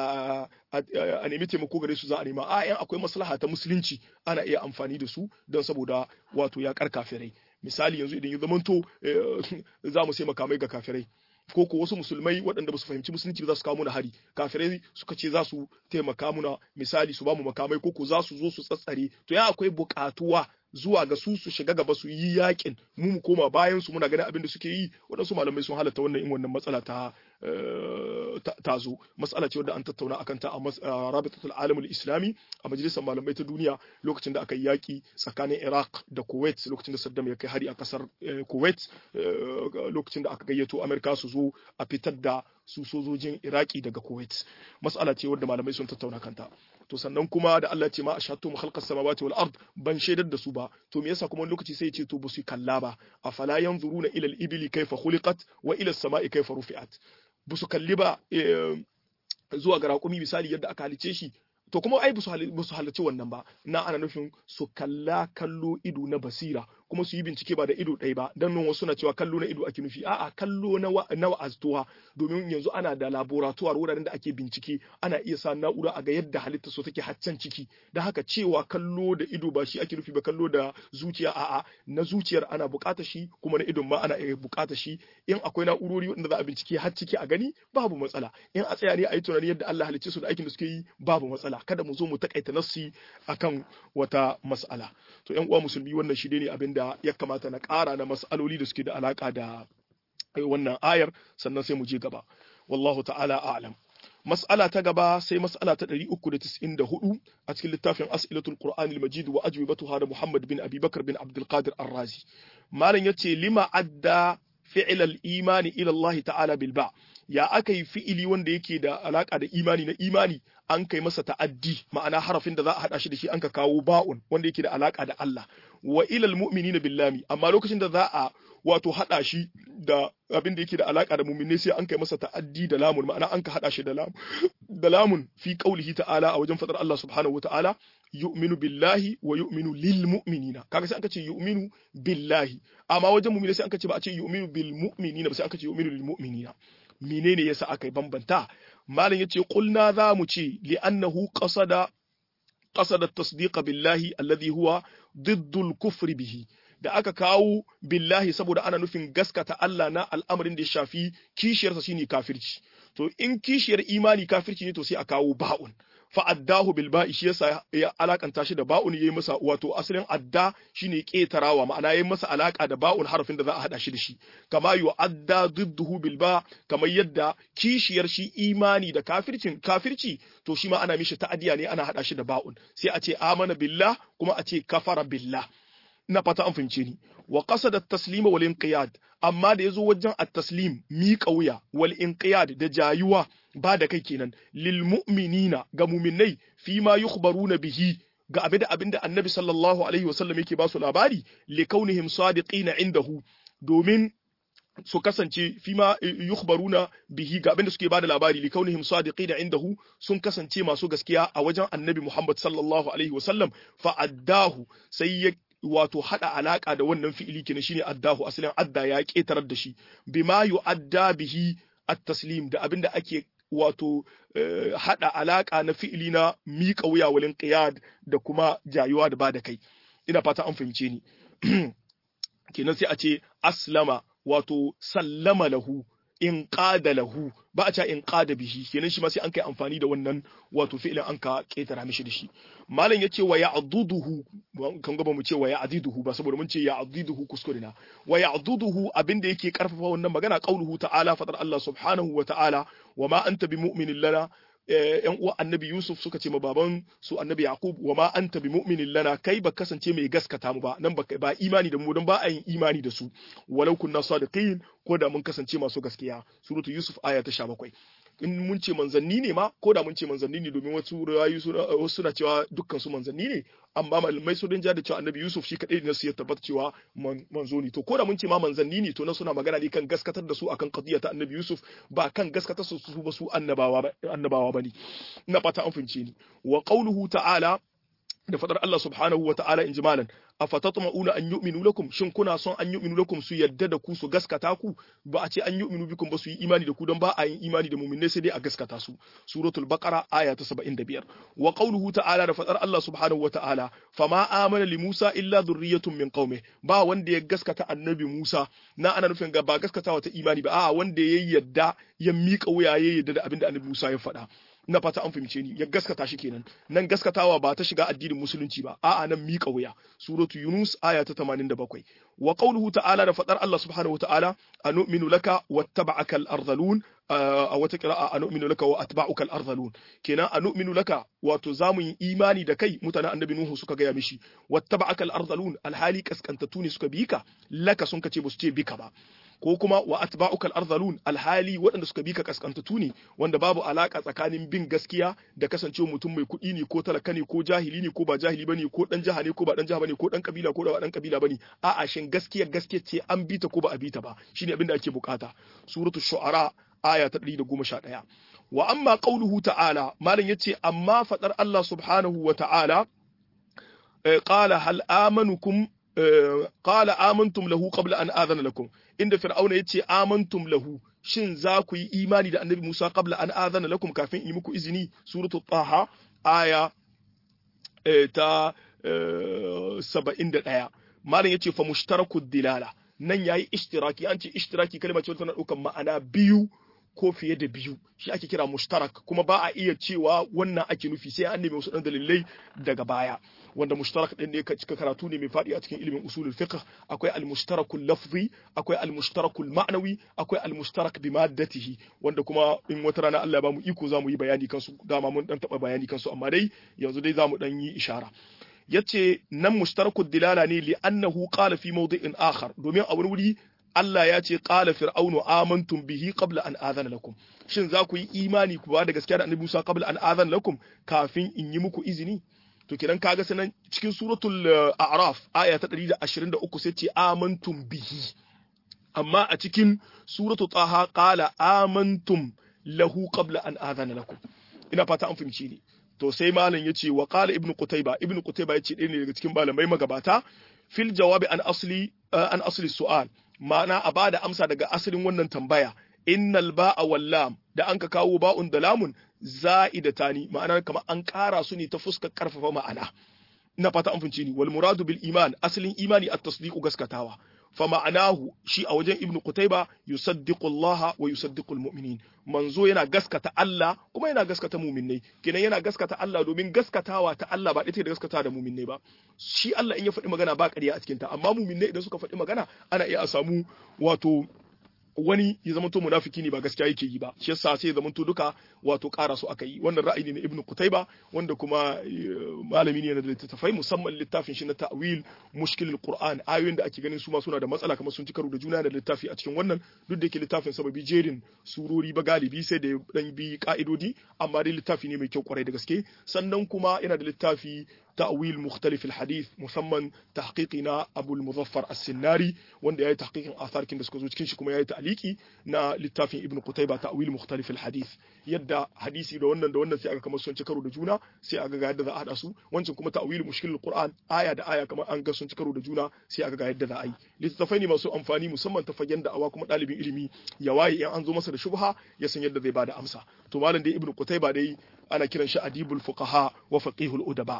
Speaker 1: a nemi taimako gare su za a nema a yan akwai maslaha ta musulunci ana iya amfani da su don saboda wato ya kar kafirai misali yanzu idan ya zamanto za mu sai makamai ga kafirai ko ko wasu musulmai waɗanda ba su fahimci musulunci ba za su kawo muna hari kafirai suka ce za su taimaka muna misali su ba mu makamai ko ko za su zo su tsatsare to ya akwai buƙatuwa zuwa ga su su shiga gaba su yi yakin mu mu koma bayan su muna ganin abin da suke yi waɗansu malamai sun halatta wannan in wannan matsala ta ta zo matsala ce wadda an tattauna akan ta a rabitatul alamul islami a majalisar malamai ta duniya lokacin da aka yi yaki tsakanin iraq da kuwait lokacin da saddam ya kai hari a kasar kuwait lokacin da aka gayyato amerika su zo a fitar da su sojojin iraki daga kuwait matsala ce wadda malamai sun tattauna kanta to sannan kuma da Allah ce ma ashatu mu khalqas samawati wal ard ban shaidar da su ba to me yasa kuma wani lokaci sai ya ce to ba su kalla ba afala yanzuruna ila al ibli kayfa khuliqat wa ila as sama'i kayfa rufi'at ba su kalli ba zuwa ga raƙumi misali yadda aka halice shi to kuma ai ba su halarci wannan ba na ana nufin su kalla kallo ido na basira kuma su yi bincike ba da ido ɗaya ba dan nan wasu na cewa kallo na ido ake nufi a'a kallo na na wa'aztuwa domin yanzu ana da laboratoire wuraren da ake bincike ana iya sa na'ura a ga yadda halitta so take haccan ciki da haka cewa kallo da ido ba shi ake nufi ba kallo da zuciya a'a na zuciyar ana bukata shi kuma na idon ma ana iya bukata shi in akwai na'urori wanda za a bincike har ciki a gani babu matsala in a tsaya ne a yi tunani yadda Allah halicce su da aikin da suke yi babu matsala kada mu zo mu takaita nassi akan wata mas'ala to yan uwa musulmi wannan shi ne abin da ya kamata na ƙara na mas'aloli da suke da alaka da wannan ayar sannan sai mu je gaba wallahu ta'ala a'lam mas'ala ta gaba sai mas'ala ta 394 a cikin littafin as'ilatul qur'an al-majid wa ajwibatuha da muhammad bin abi bakr bin abdul qadir ar-razi malam yace lima adda fi'l al-imani ila allah ta'ala bil ba ya aka yi fi'ili wanda yake da alaka da imani na imani an kai masa ta'addi ma'ana harafin da za a hada shi da shi an ka kawo ba'un wanda yake da alaka da Allah wa ilal mu'minina billami amma lokacin da za a wato hada shi da abin da yake da alaka da mu'minai sai an kai masa ta'addi da lamun ma'ana an ka hada shi da lamun da lamun fi qaulihi ta'ala a wajen fadar Allah subhanahu wa ta'ala yu'minu billahi wa yu'minu lil mu'minina kaga sai an ka ce yu'minu billahi amma wajen mu'minai sai an ka ce ba a ce yu'minu bil mu'minina ba sai an ka ce yu'minu lil mu'minina menene yasa aka bambanta malam yace qulna za mu ce li'annahu qasada qasada tasdiqa billahi alladhi huwa diddul kufri bihi da aka kawo billahi saboda ana nufin gaskata Allah na al'amarin da ya shafi kishiyarsa shine kafirci to in kishiyar imani kafirci ne to sai a kawo ba'un fa addahu bil ba'i shi yasa ya alakanta shi da ba'un yayi masa wato asalin adda shine ketarawa ma'ana yayi masa alaka da ba'un harafin da za a hada shi da shi kama yu adda didduhu bil ba kamar yadda kishiyar shi imani da kafircin kafirci to shi ma ana mishi ta'adiya ne ana hada shi da ba'un sai a ce amana billah kuma a ce kafara billah ina fata an fahimce ni wa qasada at-taslima wal inqiyad amma da yazo wajen at-taslim miƙa wuya wal inqiyad da jayuwa ba da kai kenan lil mu'minina ga mu'minai fi ma yukhbaruna bihi ga abin da abinda annabi sallallahu alaihi wasallam yake ba su labari li kaunihim sadiqina indahu domin su kasance fi ma yukhbaruna bihi ga abinda suke bada labari li kaunihim sadiqina indahu sun kasance masu gaskiya a wajen annabi Muhammad sallallahu alaihi wasallam fa addahu sai ya wato hada alaka da wannan fi'ili kenan shine addahu asalin adda ya ketarar da shi bima yu'adda bihi at-taslim da abinda ake wato hada alaka na fi'ili na miƙa wuya walin qiyad da kuma jayuwa da ba da kai ina fata an fahimce ni kenan sai a ce aslama wato sallama lahu in qada lahu ba a ce in qada bihi kenan shi ma sai an kai amfani da wannan wato fi'ilin an ka ketara mishi da shi malam yace wa ya'duduhu kan gaba mu ce wa ya'diduhu ba saboda mun ce ya'diduhu kuskure na wa ya'duduhu abinda yake karfafa wannan magana qauluhu ta'ala fadar Allah subhanahu wa ta'ala wa ma anta bimu'minin lana yan uwa annabi Yusuf suka ce ma baban su annabi Yaqub wa ma anta bi mu'minin lana kai ba kasance mai gaskata mu ba nan ba ba imani da mu don ba a yin imani da su walau kunna sadiqin ko da mun kasance masu gaskiya suratu Yusuf aya ta 17 in mun ce manzanni ne ma ko da mun ce manzanni ne domin wasu rayu wasu suna cewa dukkan su manzanni ne amma malamai sun rinja da cewa annabi Yusuf shi kadai ne su ya tabbata cewa manzo ne to ko da mun ce ma manzanni ne to na suna magana ne kan gaskatar da su akan qadiyya ta annabi Yusuf ba kan gaskatar su su ba su annabawa ba annabawa bane ina fata an fince ni wa qauluhu ta'ala da fadar Allah subhanahu wa ta'ala in jimalan afatatma'una an yu'minu lakum shin kuna son an yu'minu lakum su yadda da ku su gaskata ku ba a ce an yu'minu bikum ba su yi imani da ku don ba a yin imani da mu'minai sai dai a gaskata su suratul baqara aya ta 75 wa qawluhu ta'ala da fadar Allah subhanahu wa ta'ala fama amana li Musa illa dhurriyyatun min qaumi ba wanda ya gaskata annabi Musa na ana nufin ga ba gaskatawa ta imani ba a wanda ya yadda ya miƙa wuya ya yadda da abinda annabi Musa ya faɗa na fata an fahimce ni ya gaskata shi kenan nan gaskatawa ba ta shiga addinin musulunci ba a'a nan miƙa wuya suratu yunus aya ta 87 wa qawluhu ta'ala da fadar Allah subhanahu wa ta'ala anu'minu laka wattaba'aka al-ardhalun a wata qira'a anu'minu laka wa atba'uka al-ardhalun kenan anu'minu laka wato zamu yi imani da kai mutanen annabi nuhu suka gaya mishi wattaba'aka al-ardhalun alhali kaskantatu ne suka bi ka laka sun kace ba su ce bika ba ko kuma wa atba'ukal arzalun alhali waɗanda suka bi ka kaskantatu ne wanda babu alaka tsakanin bin gaskiya da kasancewa mutum mai kuɗi ne ko talaka ne ko jahili ne ko ba jahili bane ko dan jaha ne ko ba dan jaha bane ko dan kabila ko ba dan kabila bane a'a shin gaskiya gaskiya ce an bi ta ko ba a bi ta ba shine abin da ake bukata suratul shu'ara aya ta 111 wa amma qauluhu ta'ala malam yace amma fadar Allah subhanahu wa ta'ala qala hal amanukum qala amantum lahu qabla an adhana lakum inda fir'auna yace amantum lahu shin za ku yi imani da annabi Musa qabla an adhana lakum kafin yi muku izini suratul taha aya ta 71 malam yace fa mushtarakud dilala nan yayi ishtiraki an ce ishtiraki kalma ce tana daukan ma'ana biyu ko fiye da biyu shi ake kira mushtarak kuma ba a iya cewa wannan ake nufi sai an nemi wasu dan dalilai daga baya wanda mushtarak din ne cika karatu ne mai faɗi a cikin ilimin usulul fiqh akwai al-mushtarakul lafzi akwai al-mushtarakul ma'nawi akwai al-mushtarak bi maddatihi wanda kuma in wata rana Allah ya bamu iko zamu yi bayani kansu dama mun dan taba bayani kansu amma dai yanzu dai zamu dan yi ishara yace nan mushtarakul dilala ne li annahu qala fi mawdi'in akhar domin a wani wuri Allah ya ce qala fir'aunu amantum bihi qabla an adhana lakum shin za ku yi imani ku ba da gaskiya da annabi Musa qabla an adhana lakum kafin in yi muku izini to kidan kaga sanan cikin suratul a'raf aya ta 123 sai ce amantum bihi amma a cikin suratul taha qala amantum lahu qabla an adhana lakum ina fata an fahimci ni to sai malam yace wa qala ibnu qutayba ibnu qutayba yace ɗaya ne daga cikin malamai magabata fil jawabi an asli an asli su'al ma'ana a bada amsa daga asalin wannan tambaya innal ba'a wal lam da an ka kawo ba'un da lamun za'idatani ma'ana kamar an ƙara su ne ta fuskar karfafa ma'ana ina fata an fince ni wal muradu bil iman asalin imani at tasdiqu gaskatawa fa ma'anahu shi a wajen ibnu qutayba yusaddiqu Allah wa yusaddiqu al mu'minin manzo yana gaskata Allah kuma yana gaskata mu'minnai kenan yana gaskata Allah domin gaskatawa ta Allah ba ita da gaskata da mu'minnai ba shi Allah in ya faɗi magana ba ƙarya a cikin ta amma mu'minnai idan suka faɗi magana ana iya a samu wato wani ya zama to munafiki ne ba gaskiya yake yi ba shi yasa sai ya zama to duka wato ƙara su aka yi wannan ra'ayi ne na ibnu kutaiba wanda kuma malami ne na da littattafai musamman littafin shi na ta'wil mushkilul qur'an ayoyin da ake ganin su ma suna da matsala kamar sun ci karo da juna da littafi a cikin wannan duk da yake littafin sababi jerin surori ba galibi sai da dan bi ka'idodi amma dai littafi ne mai kyau kwarai da gaske sannan kuma yana da littafi تأويل مختلف الحديث مسمى تحقيقنا أبو المظفر السناري وند ياي تحقيق آثار كن دسكو زوج كنش كما ياي تعليقي نا للتافين ابن قتيبة تأويل مختلف الحديث يدا حديثي da wannan da wannan sai aka kamar sun ci karo da juna sai aka ga yadda za a hada su wancan kuma ta'wil mushkilul qur'an aya da aya kamar an ga sun ci karo da juna sai aka ga yadda za a yi littattafai ne masu amfani musamman ta fagen da awa kuma dalibin ilimi ya waye in an zo masa da shubha ya san yadda zai bada amsa to malam dai ibnu qutayba dai ana kiran shi adibul fuqaha wa faqihul udaba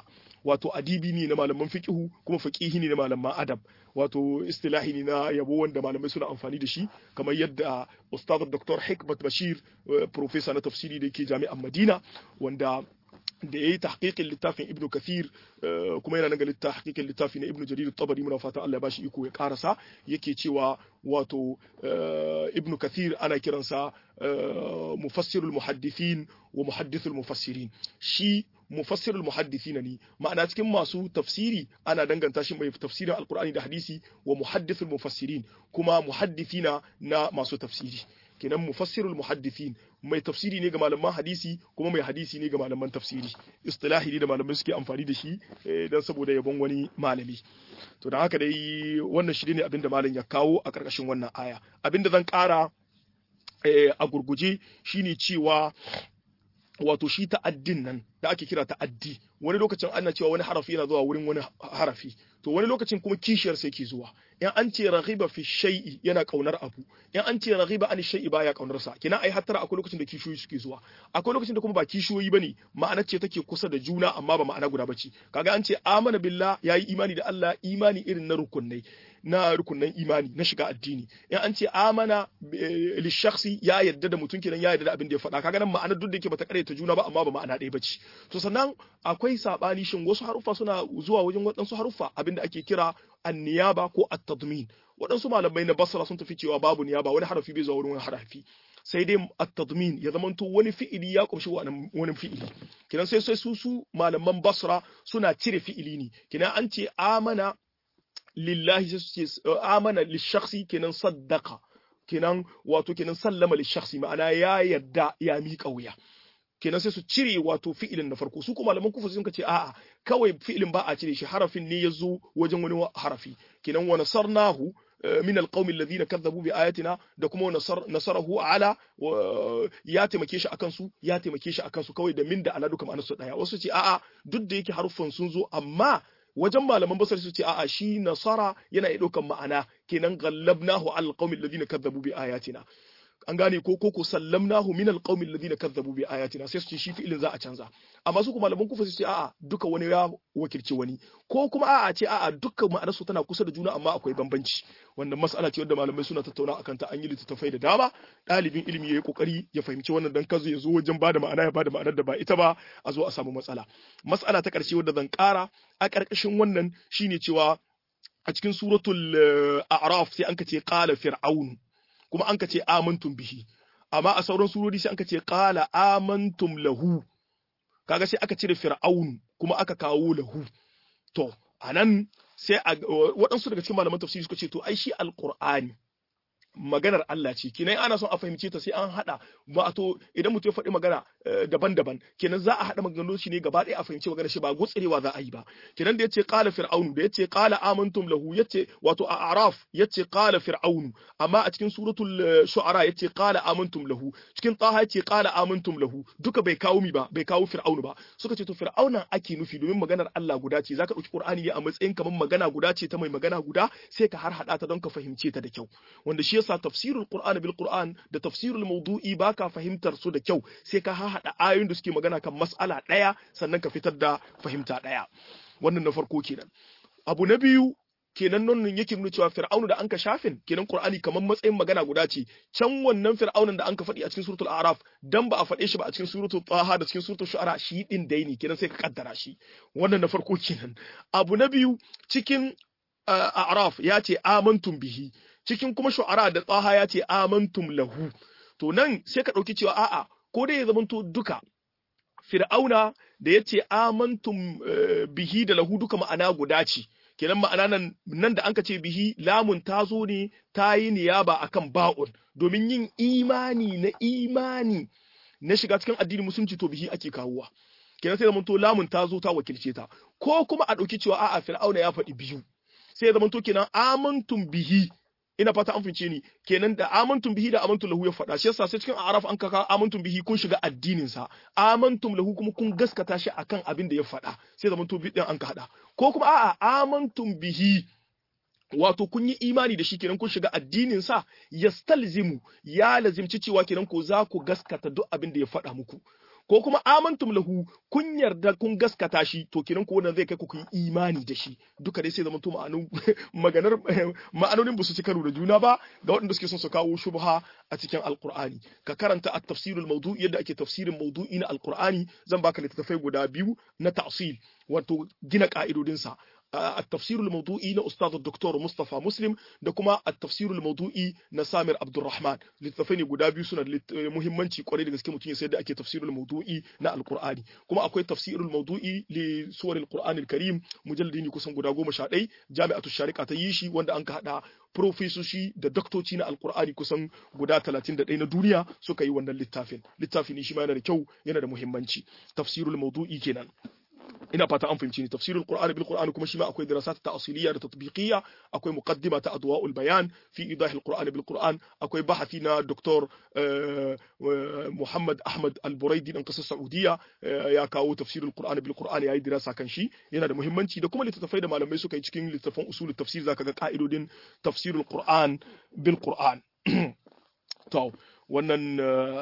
Speaker 1: wato adibi ne na malaman fiqhu kuma faqihi ne na malaman adab wato istilahi ne na yabo wanda malamai suna amfani da shi kamar yadda ustad dr hikmat bashir professor na tafsiri da yake jami'an madina wanda da ya yi tahqiqin littafin ibnu kathir kuma yana nan ga tahqiqin littafi na ibnu jarir tabari muna fatan Allah ya bashi iko ya karasa yake cewa wato ibnu kathir ana kiransa mufassirul muhaddithin wa muhaddithul mufassirin shi mufassirul muhaddithina ne ma'ana cikin masu tafsiri ana danganta shi mai tafsirin alqur'ani da hadisi wa muhaddithul mufassirin kuma muhaddithina na masu tafsiri kenan mufassirul muhaddithin mai tafsiri ne ga malaman hadisi kuma mai hadisi ne ga malaman tafsiri istilahi ne da malamai suke amfani da shi dan saboda yabon wani malami to dan haka dai wannan shi ne abinda malam ya kawo a karkashin wannan aya abinda zan kara a gurguje shine cewa wato shi ta'addin nan da ake kira ta'addi wani lokacin ana cewa wani harafi yana zuwa wurin wani harafi to wani lokacin kuma kishiyar sai ke zuwa in an ce raghiba fi shay'i yana kaunar abu in an ce raghiba an shay'i baya kaunar sa kina ai hattara akwai lokacin da kishiyoyi suke zuwa akwai lokacin da kuma ba kishiyoyi bane ma'ana ce take kusa da juna amma ba ma'ana guda bace kaga an ce amana billah yayi imani da Allah imani irin na rukunai na rukunan imani na shiga addini in an ce amana li shakhsi ya yadda da mutum kenan ya yadda da abin da ya faɗa kaga nan ma'ana duk da yake bata ta juna ba amma ba ma'ana ɗaya bace to sannan akwai sabani shin wasu haruffa suna zuwa wajen waɗansu haruffa abin da ake kira anniyaba ko at-tadmin waɗansu malamai na basra sun tafi cewa babu niyaba wani harafi bai zuwa wurin wani harafi sai dai at-tadmin ya zamanto wani fi'ili ya kumshi wani fi'ili kinan sai sai su su malaman basra suna cire fi'ili ne kinan an ce amana lillahi sai su ce amana lishakhsi kenan saddaqa kenan wato kenan sallama lishakhsi ma'ana ya yadda ya miƙa wuya kenan sai su cire wato fi'ilin na farko su kuma malaman kufa sun ce a'a kawai fi'ilin ba a cire shi harafin ne ya zo wajen wani harafi kenan wa nasarnahu min alqawmi alladhina kadzabu bi ayatina da kuma nasarahu ala ya taimake shi akan su ya taimake shi akan su kawai da min da ala duka ma'anar su daya wasu ce a'a duk da yake haruffan sun zo amma wajen malaman basar su ce a'a shi nasara yana iya ɗaukan ma'ana kenan gallabnahu al qaumil ladina kadzabu bi ayatina an gane ko ko sallamnahu min al qaumil ladina kadzabu bi ayatina sai su ce shi fi'ilin za a canza amma su kuma malaman kufa su ce a'a duka wani ya wakilci wani ko kuma a'a ce a'a dukkan ma'anar su tana kusa da juna amma akwai bambanci wannan mas'ala ce wanda malamai suna tattauna akan ta an yi littattafai da dama ɗalibin ilimi yayi kokari ya fahimci wannan dan kazo ya zo wajen bada ma'ana ya bada ma'anar da ba ita ba a zo a samu matsala mas'ala ta ƙarshe wadda zan ƙara a ƙarƙashin wannan shine cewa a cikin suratul a'raf sai an ka ce qala fir'aun kuma an ka ce amantum bihi amma a sauran surori sai an ka ce qala amantum lahu kaga sai aka cire fir'aun kuma aka kawo lahu to anan sai waɗansu daga cikin malaman tafsiri suka ce to ai shi alqur'ani maganar Allah ce kenan ana son a fahimce ta sai an hada wato idan mutum ya faɗi magana daban-daban kenan za a hada maganganun shi ne gaba ɗaya a fahimci maganar shi ba gutsurewa za a yi ba kenan da yace qala fir'aunu da yace qala amantum lahu yace wato a araf yace qala fir'aunu amma a cikin suratul shu'ara yace qala amantum lahu cikin taha yace qala amantum lahu duka bai kawo mi ba bai kawo fir'aunu ba suka ce to fir'auna ake nufi domin maganar Allah guda ce zaka dauki qur'ani ne a matsayin kamar magana guda ce ta mai magana guda sai ka har hada ta don ka fahimce ta da kyau wanda shi yasa tafsirul qur'ani bil qur'an da tafsirul mawdu'i baka fahimtar su da kyau sai ka haɗa ayoyin da suke magana kan mas'ala ɗaya sannan ka fitar da fahimta ɗaya wannan na farko kenan abu na biyu kenan nan yake nuna cewa fir'aunu da anka shafin kenan qur'ani kamar matsayin magana guda ce can wannan fir'aunan da anka faɗi a cikin suratul a'raf dan ba a faɗe shi ba a cikin suratul taha da cikin suratul shu'ara shi din dai ne kenan sai ka kaddara shi wannan na farko kenan abu na biyu cikin a'raf ya ce amantum bihi cikin kuma shu'ara da tsaha ya ce amantum lahu to nan sai ka ɗauki cewa a'a ko dai ya zamanto duka fir'auna da ya ce amantum bihi da lahu duka ma'ana guda ce kenan ma'ana nan nan da anka ce bihi lamun ta zo ne ta yi niyaba akan ba'un domin yin imani na imani na shiga cikin addinin musulunci to bihi ake kawowa kenan sai zamanto lamun ta zo ta wakilce ta ko kuma a ɗauki cewa a'a fir'auna ya faɗi biyu sai zamanto kenan amantum bihi ina fata an fince ni kenan da amantum bihi da amantum lahu ya faɗa shi yasa sai cikin araf an kaka amantum bihi kun shiga addinin sa amantum lahu kuma kun gaskata shi akan abin da ya faɗa sai zaman to bidin an ka hada ko kuma a'a amantum bihi wato kun yi imani da shi kenan kun shiga addinin sa yastalzimu ya lazimci cewa kenan ko za ku gaskata duk abin da ya faɗa muku ko kuma amantum lahu kun yarda kun gaskata shi to kinan ko wannan zai kai ku yi imani da shi duka dai sai zama to ma'anin maganar ma'anonin ba su ci karo da juna ba ga waɗanda suke son su kawo shubha a cikin alqur'ani ka karanta at-tafsirul mawdu'i yadda ake tafsirin mawdu'i na alqur'ani zan baka littattafai guda biyu na ta'sil wato gina ka'idodinsa التفسير الموضوعي نا استاذ الدكتور مصطفى مسلم da kuma التفسير الموضوعي na Samir Abdulrahman littafai ne guda biyu suna da muhimmanci kwarai da gaske mutum ya sayar da ake tafsirul mawdu'i na alqur'ani kuma akwai tafsirul mawdu'i li suwar alqur'ani alkarim mujalladi ne kusan guda goma sha ɗai jami'atu sharika ta yi shi wanda an ka hada profesoshi da doktoci na alqur'ani kusan guda 31 na duniya suka yi wannan littafin littafi ne shi ma yana da kyau yana da muhimmanci tafsirul mawdu'i kenan ina fata an fahimci ni tafsirul qur'ani bil qur'ani kuma shi ma akwai dirasat ta'siliyya da tatbiqiyya akwai muqaddima ta adwa'ul bayan fi idah al qur'ani bil qur'an akwai bahathi na doktor Muhammad Ahmad al-Buraidi dan kasar Saudiya ya kawo tafsirul qur'ani bil qur'ani yayi dirasa kan shi yana da muhimmanci da kuma littattafai da malamai suka yi cikin littattafan usul tafsir zaka ga ka'idodin tafsirul qur'an bil qur'an to wannan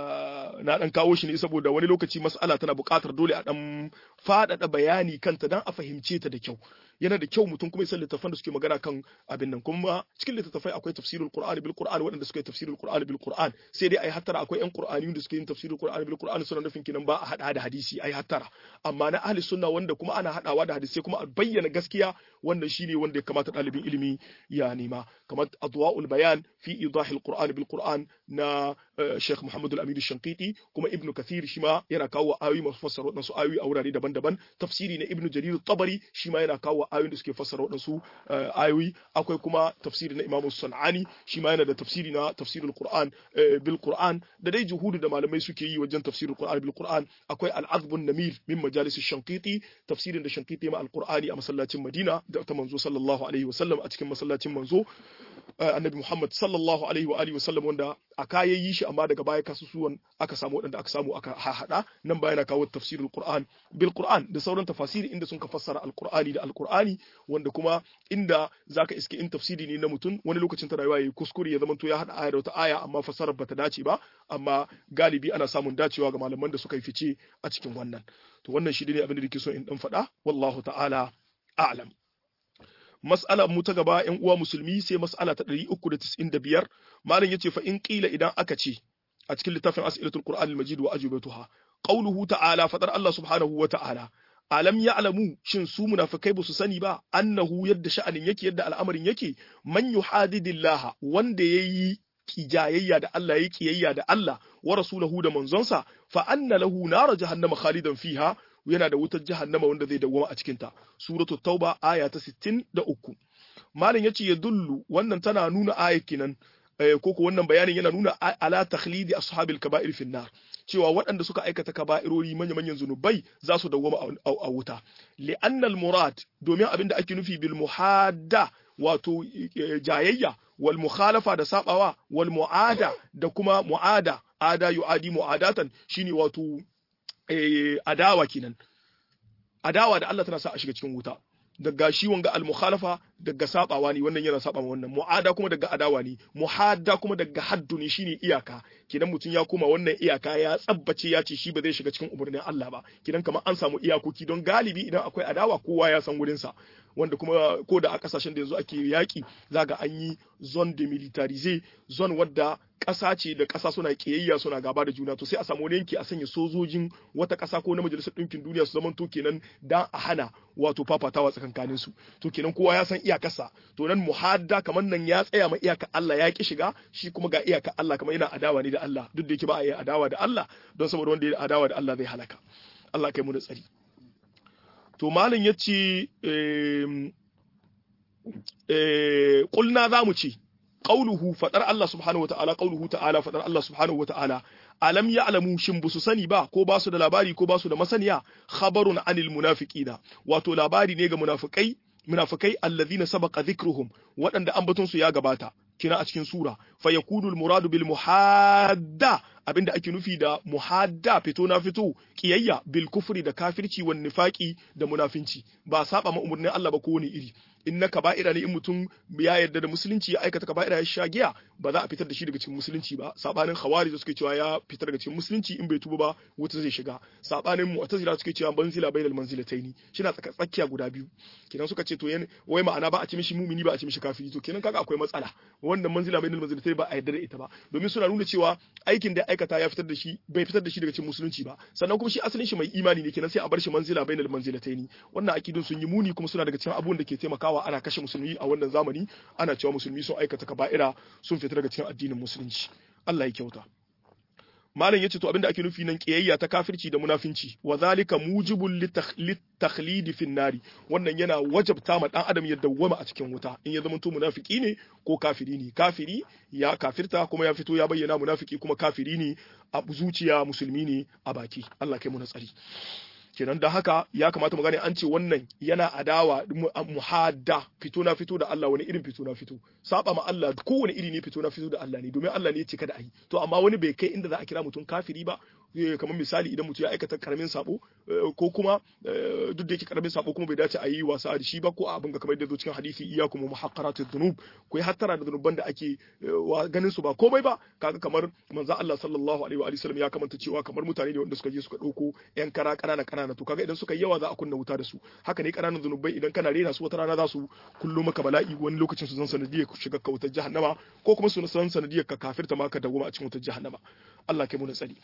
Speaker 1: na dan kawo shi ne saboda wani lokaci mas'ala tana buƙatar dole a dan faɗaɗa bayani kanta dan a fahimce ta da kyau yana da kyau mutum kuma ya san littattafan da suke magana kan abin nan kuma cikin littattafai akwai tafsirul qur'ani bil qur'an waɗanda suka yi tafsirul qur'ani bil qur'an sai dai ai hattara akwai yan qur'ani da suke yin tafsirul qur'ani bil qur'an suna nufin kinan ba a hada da hadisi ai hattara amma na ahli sunna wanda kuma ana hadawa da hadisi kuma a bayyana gaskiya wannan shine wanda ya kamata ɗalibin ilimi ya nema kamar adwa'ul bayan fi idahil qur'ani bil qur'an na Sheikh Muhammad al-Amin Shankiti kuma Ibn Kathir shi ma yana kawo ayoyi masu fassara waɗansu ayoyi a wurare daban-daban tafsiri na Ibn Jarir Tabari shi ma yana kawo ayoyin da suke fassara waɗansu ayoyi akwai kuma tafsiri na Imam Sun'ani shi ma yana da tafsiri na tafsirul Qur'an bil Qur'an da dai juhudu da malamai suke yi wajen tafsirul Qur'an bil Qur'an akwai al-Azbun Namir min majalis Shankiti tafsirin da Shankiti ma al-Qur'ani a masallacin Madina da ta manzo sallallahu alaihi wasallam a cikin masallacin manzo annabi Muhammad sallallahu alaihi wa alihi wasallam wanda a kayan yi shi amma daga baya kasusuwan aka samu waɗanda aka samu aka hahada nan ba yana kawo tafsirul Qur'an bil Qur'an da sauran tafasiri inda sun ka fassara al-Qur'ani da al-Qur'ani wanda kuma inda zaka iske in tafsiri ne na mutum wani lokacin ta rayuwa yayi kuskure ya zamanto ya hada aya da wata aya amma fassarar bata dace ba amma galibi ana samun dacewa ga malaman da suka yi fice a cikin wannan to wannan shi ne abin da nake so in dan faɗa wallahu ta'ala a'lam mas'ala mu ta gaba ƴan uwa musulmi sai mas'ala ta 395 malam yace fa in qila idan aka ce a cikin littafin as'ilatul qur'an al-majid wa ajubatuha qawluhu ta'ala fadar Allah subhanahu wa ta'ala alam ya'lamu shin su munafikai ba su sani ba annahu yadda sha'anin yake yadda al'amarin yake man yuhadidillah wanda yayi kijayayya da Allah yayi kiyayya da Allah wa rasulahu da manzonsa fa anna lahu nar jahannama khalidan fiha yana da wutar jahannama wanda zai dawwama a cikinta suratul tauba aya ta 63 malam yace ya dullu wannan tana nuna aya kinan ko ko wannan bayanin yana nuna ala takhlidi ashabil kaba'ir fi nar cewa waɗanda suka aikata kaba'irori manya manyan zunubai za su dawwama a wuta li'anna murad domin abin da ake nufi bil muhadda wato jayayya wal mukhalafa da sabawa wal mu'ada da kuma mu'ada ada yu'adi mu'adatan shine wato adawa kenan adawa da Allah tana sa a shiga cikin wuta daga shi wanga al-mukhalafa daga sabawa ne wannan yana saba wannan mu'ada kuma daga adawa ne muhadda kuma daga haddu ne shine iyaka kidan mutum ya koma wannan iyaka ya tsabbace ya ce shi ba zai shiga cikin umarnin Allah ba kidan kamar an samu iyakoki don galibi idan akwai adawa kowa ya san wurin sa wanda kuma ko da a kasashen da yanzu ake yaki zaga an yi zone demilitarize zone wadda ƙasa ce da ƙasa suna ƙiyayya suna gaba da juna to sai a samu wani yanki a sanya sojojin wata ƙasa ko na majalisar ɗinkin duniya su zaman to kenan dan a hana wato fafatawa tsakankanin su to kenan kowa ya san iyakarsa to nan muhadda kamar nan ya tsaya ma iyaka Allah ya ki shiga shi kuma ga iyaka Allah kamar yana adawa ne da Allah duk da yake ba a yi adawa da Allah don saboda wanda ya adawa da Allah zai halaka Allah kai mu da tsari to malam yace eh kulna zamu ce qauluhu fadar Allah subhanahu wataala qauluhu ta'ala fadar Allah subhanahu wataala alam ya'lamu shin busu sani ba ko basu da labari ko basu da masaniya khabarun anil munafiqina wato labari ne ga munafikai munafikai alladhina sabaqa dhikruhum waɗanda ambaton su ya gabata kina a cikin sura fa yakunu al muradu bil muhadda abinda ake nufi da muhadda fito na fito kiyayya bil kufri da kafirci wan nifaqi da munafinci ba saba ma umurnin Allah ba ko wani iri in na kaba'ira ne in mutum ya yarda da musulunci ya aikata kaba'ira ya sha giya ba za a fitar da shi daga cikin musulunci ba sabanin khawari da suke cewa ya fitar daga cikin musulunci in bai tuba ba wuta zai shiga sabanin mu'tazila suke cewa manzila bainal manzilataini shina tsakiya guda biyu kenan suka ce to yan wai ma'ana ba a ce mishi mumini ba a ce mishi kafiri to kenan kaga akwai matsala wannan manzila bainal manzilataini ba a yarda da ita ba domin suna nuna cewa aikin da ya aikata ya fitar da shi bai fitar da shi daga cikin musulunci ba sannan kuma shi asalin shi mai imani ne kenan sai a bar shi manzila bainal manzilataini wannan akidun sun yi muni kuma suna daga cikin abubuwan da ke taimakawa ana kashe musulmi a wannan zamani ana cewa musulmi sun aikata kaba'ira sun fita daga cikin addinin musulunci Allah ya kyauta malam yace to abinda ake nufi nan kiyayya ta kafirci da munafinci wa zalika mujibul litakhlidi fin nari wannan yana wajabta ma dan adam ya dawwama a cikin wuta in ya zama to munafiki ne ko kafiri ne kafiri ya kafirta kuma ya fito ya bayyana munafiki kuma kafiri ne a zuciya musulmi ne a baki Allah kai mu na tsari kenan da haka ya kamata mu gane an ce wannan yana adawa muhadda fito na fito da Allah wani irin fito na fito saba ma Allah kowane iri ne fito na fito da Allah ne domin Allah ne ya ce kada a yi to amma wani bai kai inda za a kira mutum kafiri ba kamar misali idan mutum ya aikata karamin sabo ko kuma duk da yake karamin sabo kuma bai dace a yi wasa da shi ba ko a abin ga kamar da zo cikin hadisi iyyakum muhaqqaratid dhunub ku yi hattara da dhunuban da ake ganin su ba komai ba kaga kamar manzo Allah sallallahu alaihi wa sallam ya kamanta cewa kamar mutane ne wanda suka je suka dauko yan kara kanana kanana to kaga idan suka yi yawa za a kunna wuta da su haka ne kananan dhunubai idan kana rena su wata rana za su kullo maka bala'i wani lokacin su zan sanadiyar ku shiga ka wutar jahannama ko kuma su san sanadiyar ka kafirta ma ka dawoma a cikin wutar jahannama Allah kai mu na tsari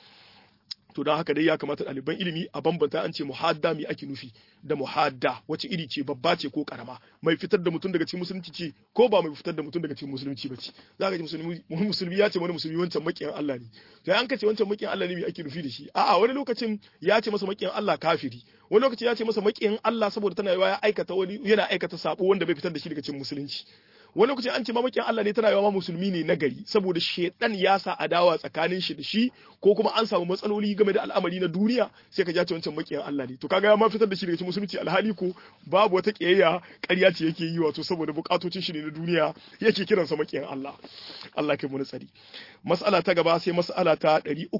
Speaker 1: to don haka dai ya kamata ɗaliban ilimi a bambanta an ce muhadda mai ake nufi da muhadda wace iri ce babba ce ko karama mai fitar da mutum daga cikin musulunci ce ko ba mai fitar da mutum daga cikin musulunci ba ce za ka ji musulmi musulmi ya ce wani musulmi wancan makiyan Allah ne to an ka ce wancan makiyan Allah ne mai ake nufi da shi a'a wani lokacin ya ce masa makiyan Allah kafiri wani lokacin ya ce masa makiyan Allah saboda tana yawa ya aikata wani yana aikata sabo wanda bai fitar da shi daga cikin musulunci wani lokacin an ce mamakin Allah ne tana yawa musulmi ne na gari saboda shedan ya sa adawa tsakanin shi da shi ko kuma an samu matsaloli game da al'amari na duniya sai ka jace wancan makiyan Allah ne to kaga ya ma fitar da shi daga cikin musulunci alhali ko babu wata kiyayya ƙarya ce yake yi wato saboda bukatocin shi ne na duniya yake kiransa makiyan Allah Allah kai mu tsari mas'ala ta gaba sai mas'ala ta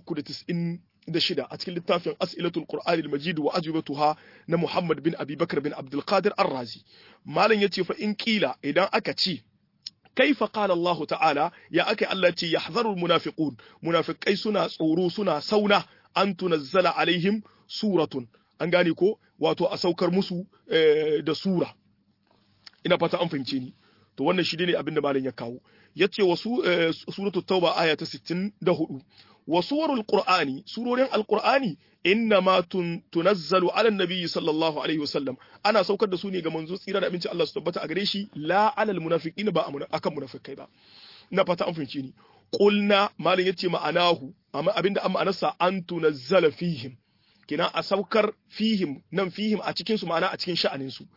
Speaker 1: 390 da shida a cikin littafin as'ilatul qur'anil majid wa ajwibatuha na Muhammad bin Abi Bakar bin Abdul Qadir Ar-Razi malam yace fa in kila idan aka ce kaifa qala Allah ta'ala ya aka Allah ce yahzarul munafiqun munafiqai suna tsoro suna sauna an tunazzala alaihim suratun an gane ko wato a saukar musu da sura ina fata an fahimce ni to wannan shi ne abin da malam ya kawo yace wasu suratul tauba aya ta 64 وصور القرآن سورة القرآن إنما تنزل على النبي صلى الله عليه وسلم أنا سوكر da su ne ga manzo tsira da abinci Allah su tabbata a gare shi la alal munafiqin ba akan munafikai ba ina fata an fahimci ni qulna malin yace ma'anahu amma abinda an ma'anarsa an tunazzala fihim kina a saukar fihim nan fihim a cikin su ma'ana a cikin sha'anin su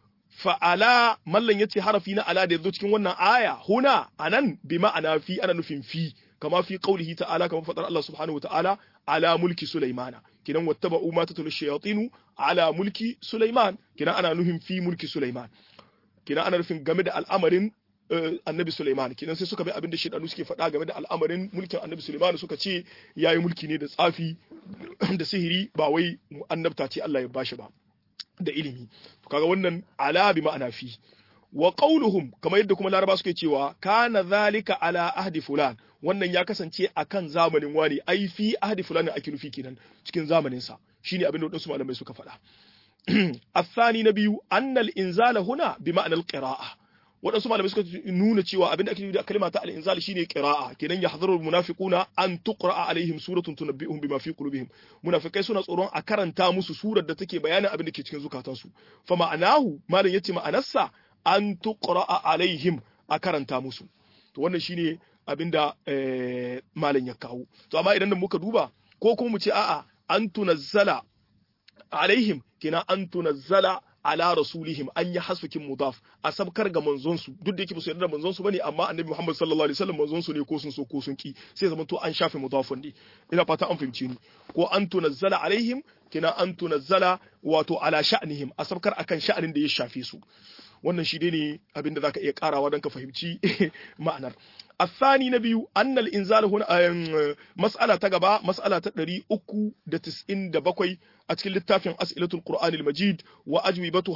Speaker 1: fa'ala mallan yace harafi na ala da yazo cikin wannan aya huna anan bi ma'ana fi ana nufin fi kama fi qaulihi ta'ala kama fadar Allah subhanahu wata'ala ala mulki Sulaimana kinan wattaba'u ma tatlu shayatinu ala mulki Sulaiman kinan ana nufin fi mulki Sulaiman kinan ana nufin game da al'amarin annabi Sulaiman kinan sai suka bi abin da shedanu suke faɗa game da al'amarin mulkin annabi Sulaiman suka ce yayi mulki ne da tsafi da sihiri ba wai annabta ce Allah ya bashi ba da ilimi to kaga wannan ala bi ma'ana fi wa qauluhum kamar yadda kuma laraba suke cewa kana zalika ala ahdi fulan wannan ya kasance akan zamanin wani ai fi ahdi fulan ake nufi kenan cikin zamanin sa shine abin da wadansu malamai suka faɗa الثاني نبي أن الإنزال هنا بمعنى القراءة waɗansu malamai suka nuna cewa abin da ake nufi da kalma ta al-inzal shine qira'a kenan yahdharu al-munafiquna an tuqra'a alaihim suratun tunabbi'uhum bima fi qulubihim munafikai suna tsoron a karanta musu surar da take bayanin abin da ke cikin zukatansu fa ma'anahu malam yace ma'anarsa an tuqra'a alaihim a karanta musu to wannan shine abin da malam ya kawo to amma idan muka duba ko kuma mu ce a'a an tunazzala alaihim kina an tunazzala ala rasulihim an yi hasfikin mudaf a sabkar ga manzonsu duk da yake su yarda da manzonsu bane amma annabi Muhammad sallallahu alaihi wasallam manzonsu ne ko sun so ko sun ki sai zaman to an shafe mudafun ne ina fata an fahimce ni ko an tunazzala alaihim kina an tunazzala wato ala sha'nihim a sabkar akan sha'anin da ya shafe su wannan shi ne abin da zaka iya karawa don ka fahimci ma'anar الثاني نبي أن الإنزال هنا مسألة تجبا مسألة تدري أكو دتسئن دبقوي أتكلم للتافع أسئلة القرآن المجيد وأجوبتها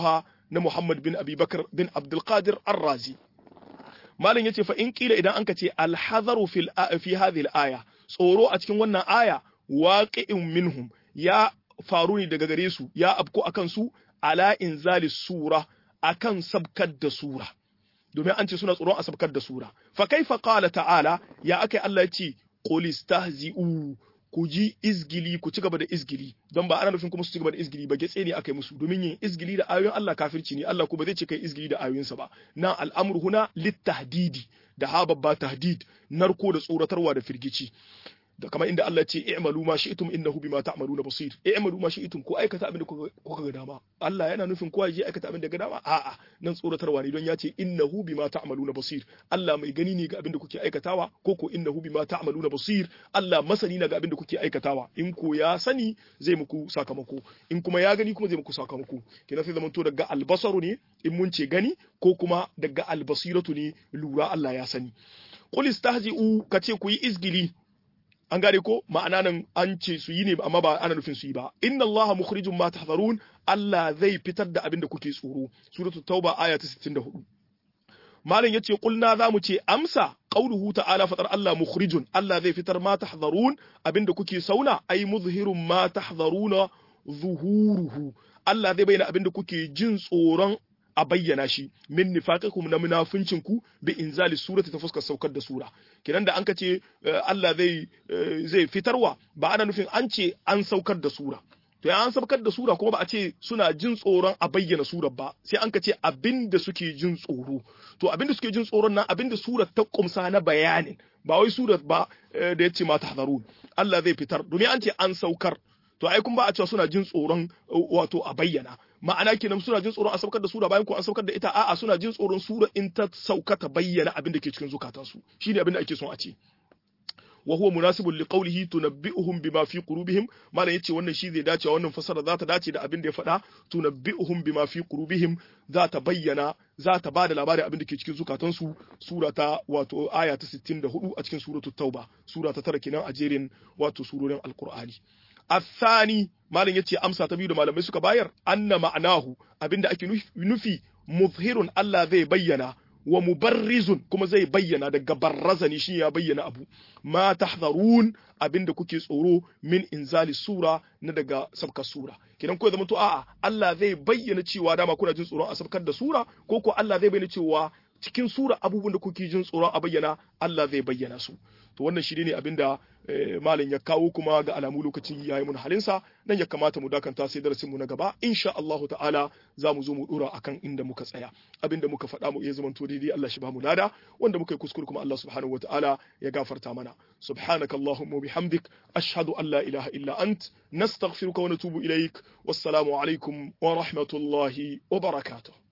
Speaker 1: na Muhammad bin Abi Bakar bin Abdul Qadir Ar-Razi malam yace fa in kila idan anka ce al-hadaru fil fi hadhihi al-aya tsoro a cikin wannan aya waqi'un minhum ya faru ne daga gare su ya abko akan su ala inzali sura akan sabkar da sura domin an ce suna tsoron a sabkar da sura fa kaifa qala ta'ala ya akai Allah ya ce qul istahzi'u ku ji izgili ku ci gaba da izgili don ba ana nufin kuma su ci gaba da izgili ba getse ne aka yi musu domin yin izgili da ayoyin Allah kafirci ne Allah kuma zai ce kai izgili da ayoyinsa ba nan al'amru huna littahdidi da ha babba tahdid narko da tsoratarwa da firgici da kamar inda Allah ce i'malu ma shi'tum innahu bima ta'maluna basir i'malu ma shi'tum ko aikata abin da kuka ga dama Allah yana nufin kowa je aikata abin da ga dama a'a nan tsoratarwa ne don ya ce innahu bima ta'maluna basir Allah mai gani ne ga abin da kuke aikatawa ko ko innahu bima ta'maluna basir Allah masani na ga abin da kuke aikatawa in ko ya sani zai muku sakamako in kuma ya gani kuma zai muku sakamako kenan sai zamanto daga albasaru ne in mun ce gani ko kuma daga albasiratu ne lura Allah ya sani qul istahzi'u kace ku yi izgili an gane ko ma'ana nan an ce su yi ne amma ba ana nufin su yi ba inna allaha mukhrijum ma tahzarun Allah zai fitar da abin da kuke tsoro suratul tauba aya ta 64 malam yace kulna zamu ce amsa qauluhu ta'ala fatar Allah mukhrijun Allah zai fitar ma tahzarun abin da kuke sauna ai muzhirun ma tahzaruna zuhuruhu Allah zai bayyana abin da kuke jin tsoron a bayyana shi min nifaqikum na munafincin ku bi inzali surati ta fuskar saukar da sura kidan da an ka ce Allah zai zai fitarwa ba ana nufin an ce an saukar da sura to ya an saukar da sura kuma ba a ce suna jin tsoron a bayyana surar ba sai an ka ce abinda suke jin tsoro to abinda suke jin tsoron nan abinda surar ta kumsa na bayanin ba wai surar ba da ya ce ma tahzarun Allah zai fitar domin an ce an saukar to ai kun ba a cewa suna jin tsoron wato a bayyana ma'ana kenan suna jin tsoron a saukar da sura bayan ko an saukar da ita a'a suna jin tsoron sura in ta sauka ta bayyana abin da ke cikin zukatansu shine abin da ake son a ce wa huwa munasibun li qawlihi tunabbi'uhum bima fi qulubihim malam yace wannan shi zai dace wannan fasara za ta dace da abin da ya faɗa tunabbi'uhum bima fi qulubihim za ta bayyana za ta bada labarin abin da ke cikin zukatansu sura ta wato aya ta 64 a cikin suratul tauba sura ta tara kenan a jerin wato surorin alqur'ani الثاني malam yace amsa ta biyu da malamai suka bayar anna ma'anahu abinda ake nufi muzhirun Allah zai bayyana wa mubarrizun kuma zai bayyana daga barrazani shi ya bayyana abu ma tahzarun abinda kuke tsoro min inzali sura na daga sabkar sura kidan ko zama to a'a Allah zai bayyana cewa dama kuna jin tsoron a sabkar da sura ko ko Allah zai bayyana cewa cikin sura abubuwan da kuke jin tsoron a bayyana Allah zai bayyana su to wannan shi ne abinda malam ya kawo kuma ga alamu lokacin yayi mun halinsa nan ya kamata mu dakanta sai darasin mu na gaba insha Allahu ta'ala za mu zo mu dora akan inda muka tsaya abinda muka faɗa mu iya zaman to daidai Allah shi ba mu lada wanda muka yi kuskure kuma Allah subhanahu wata'ala ya gafarta mana subhanaka allahumma bihamdik ashhadu an la ilaha illa ant nastaghfiruka wa natubu ilaik wassalamu alaikum wa rahmatullahi wa barakatuh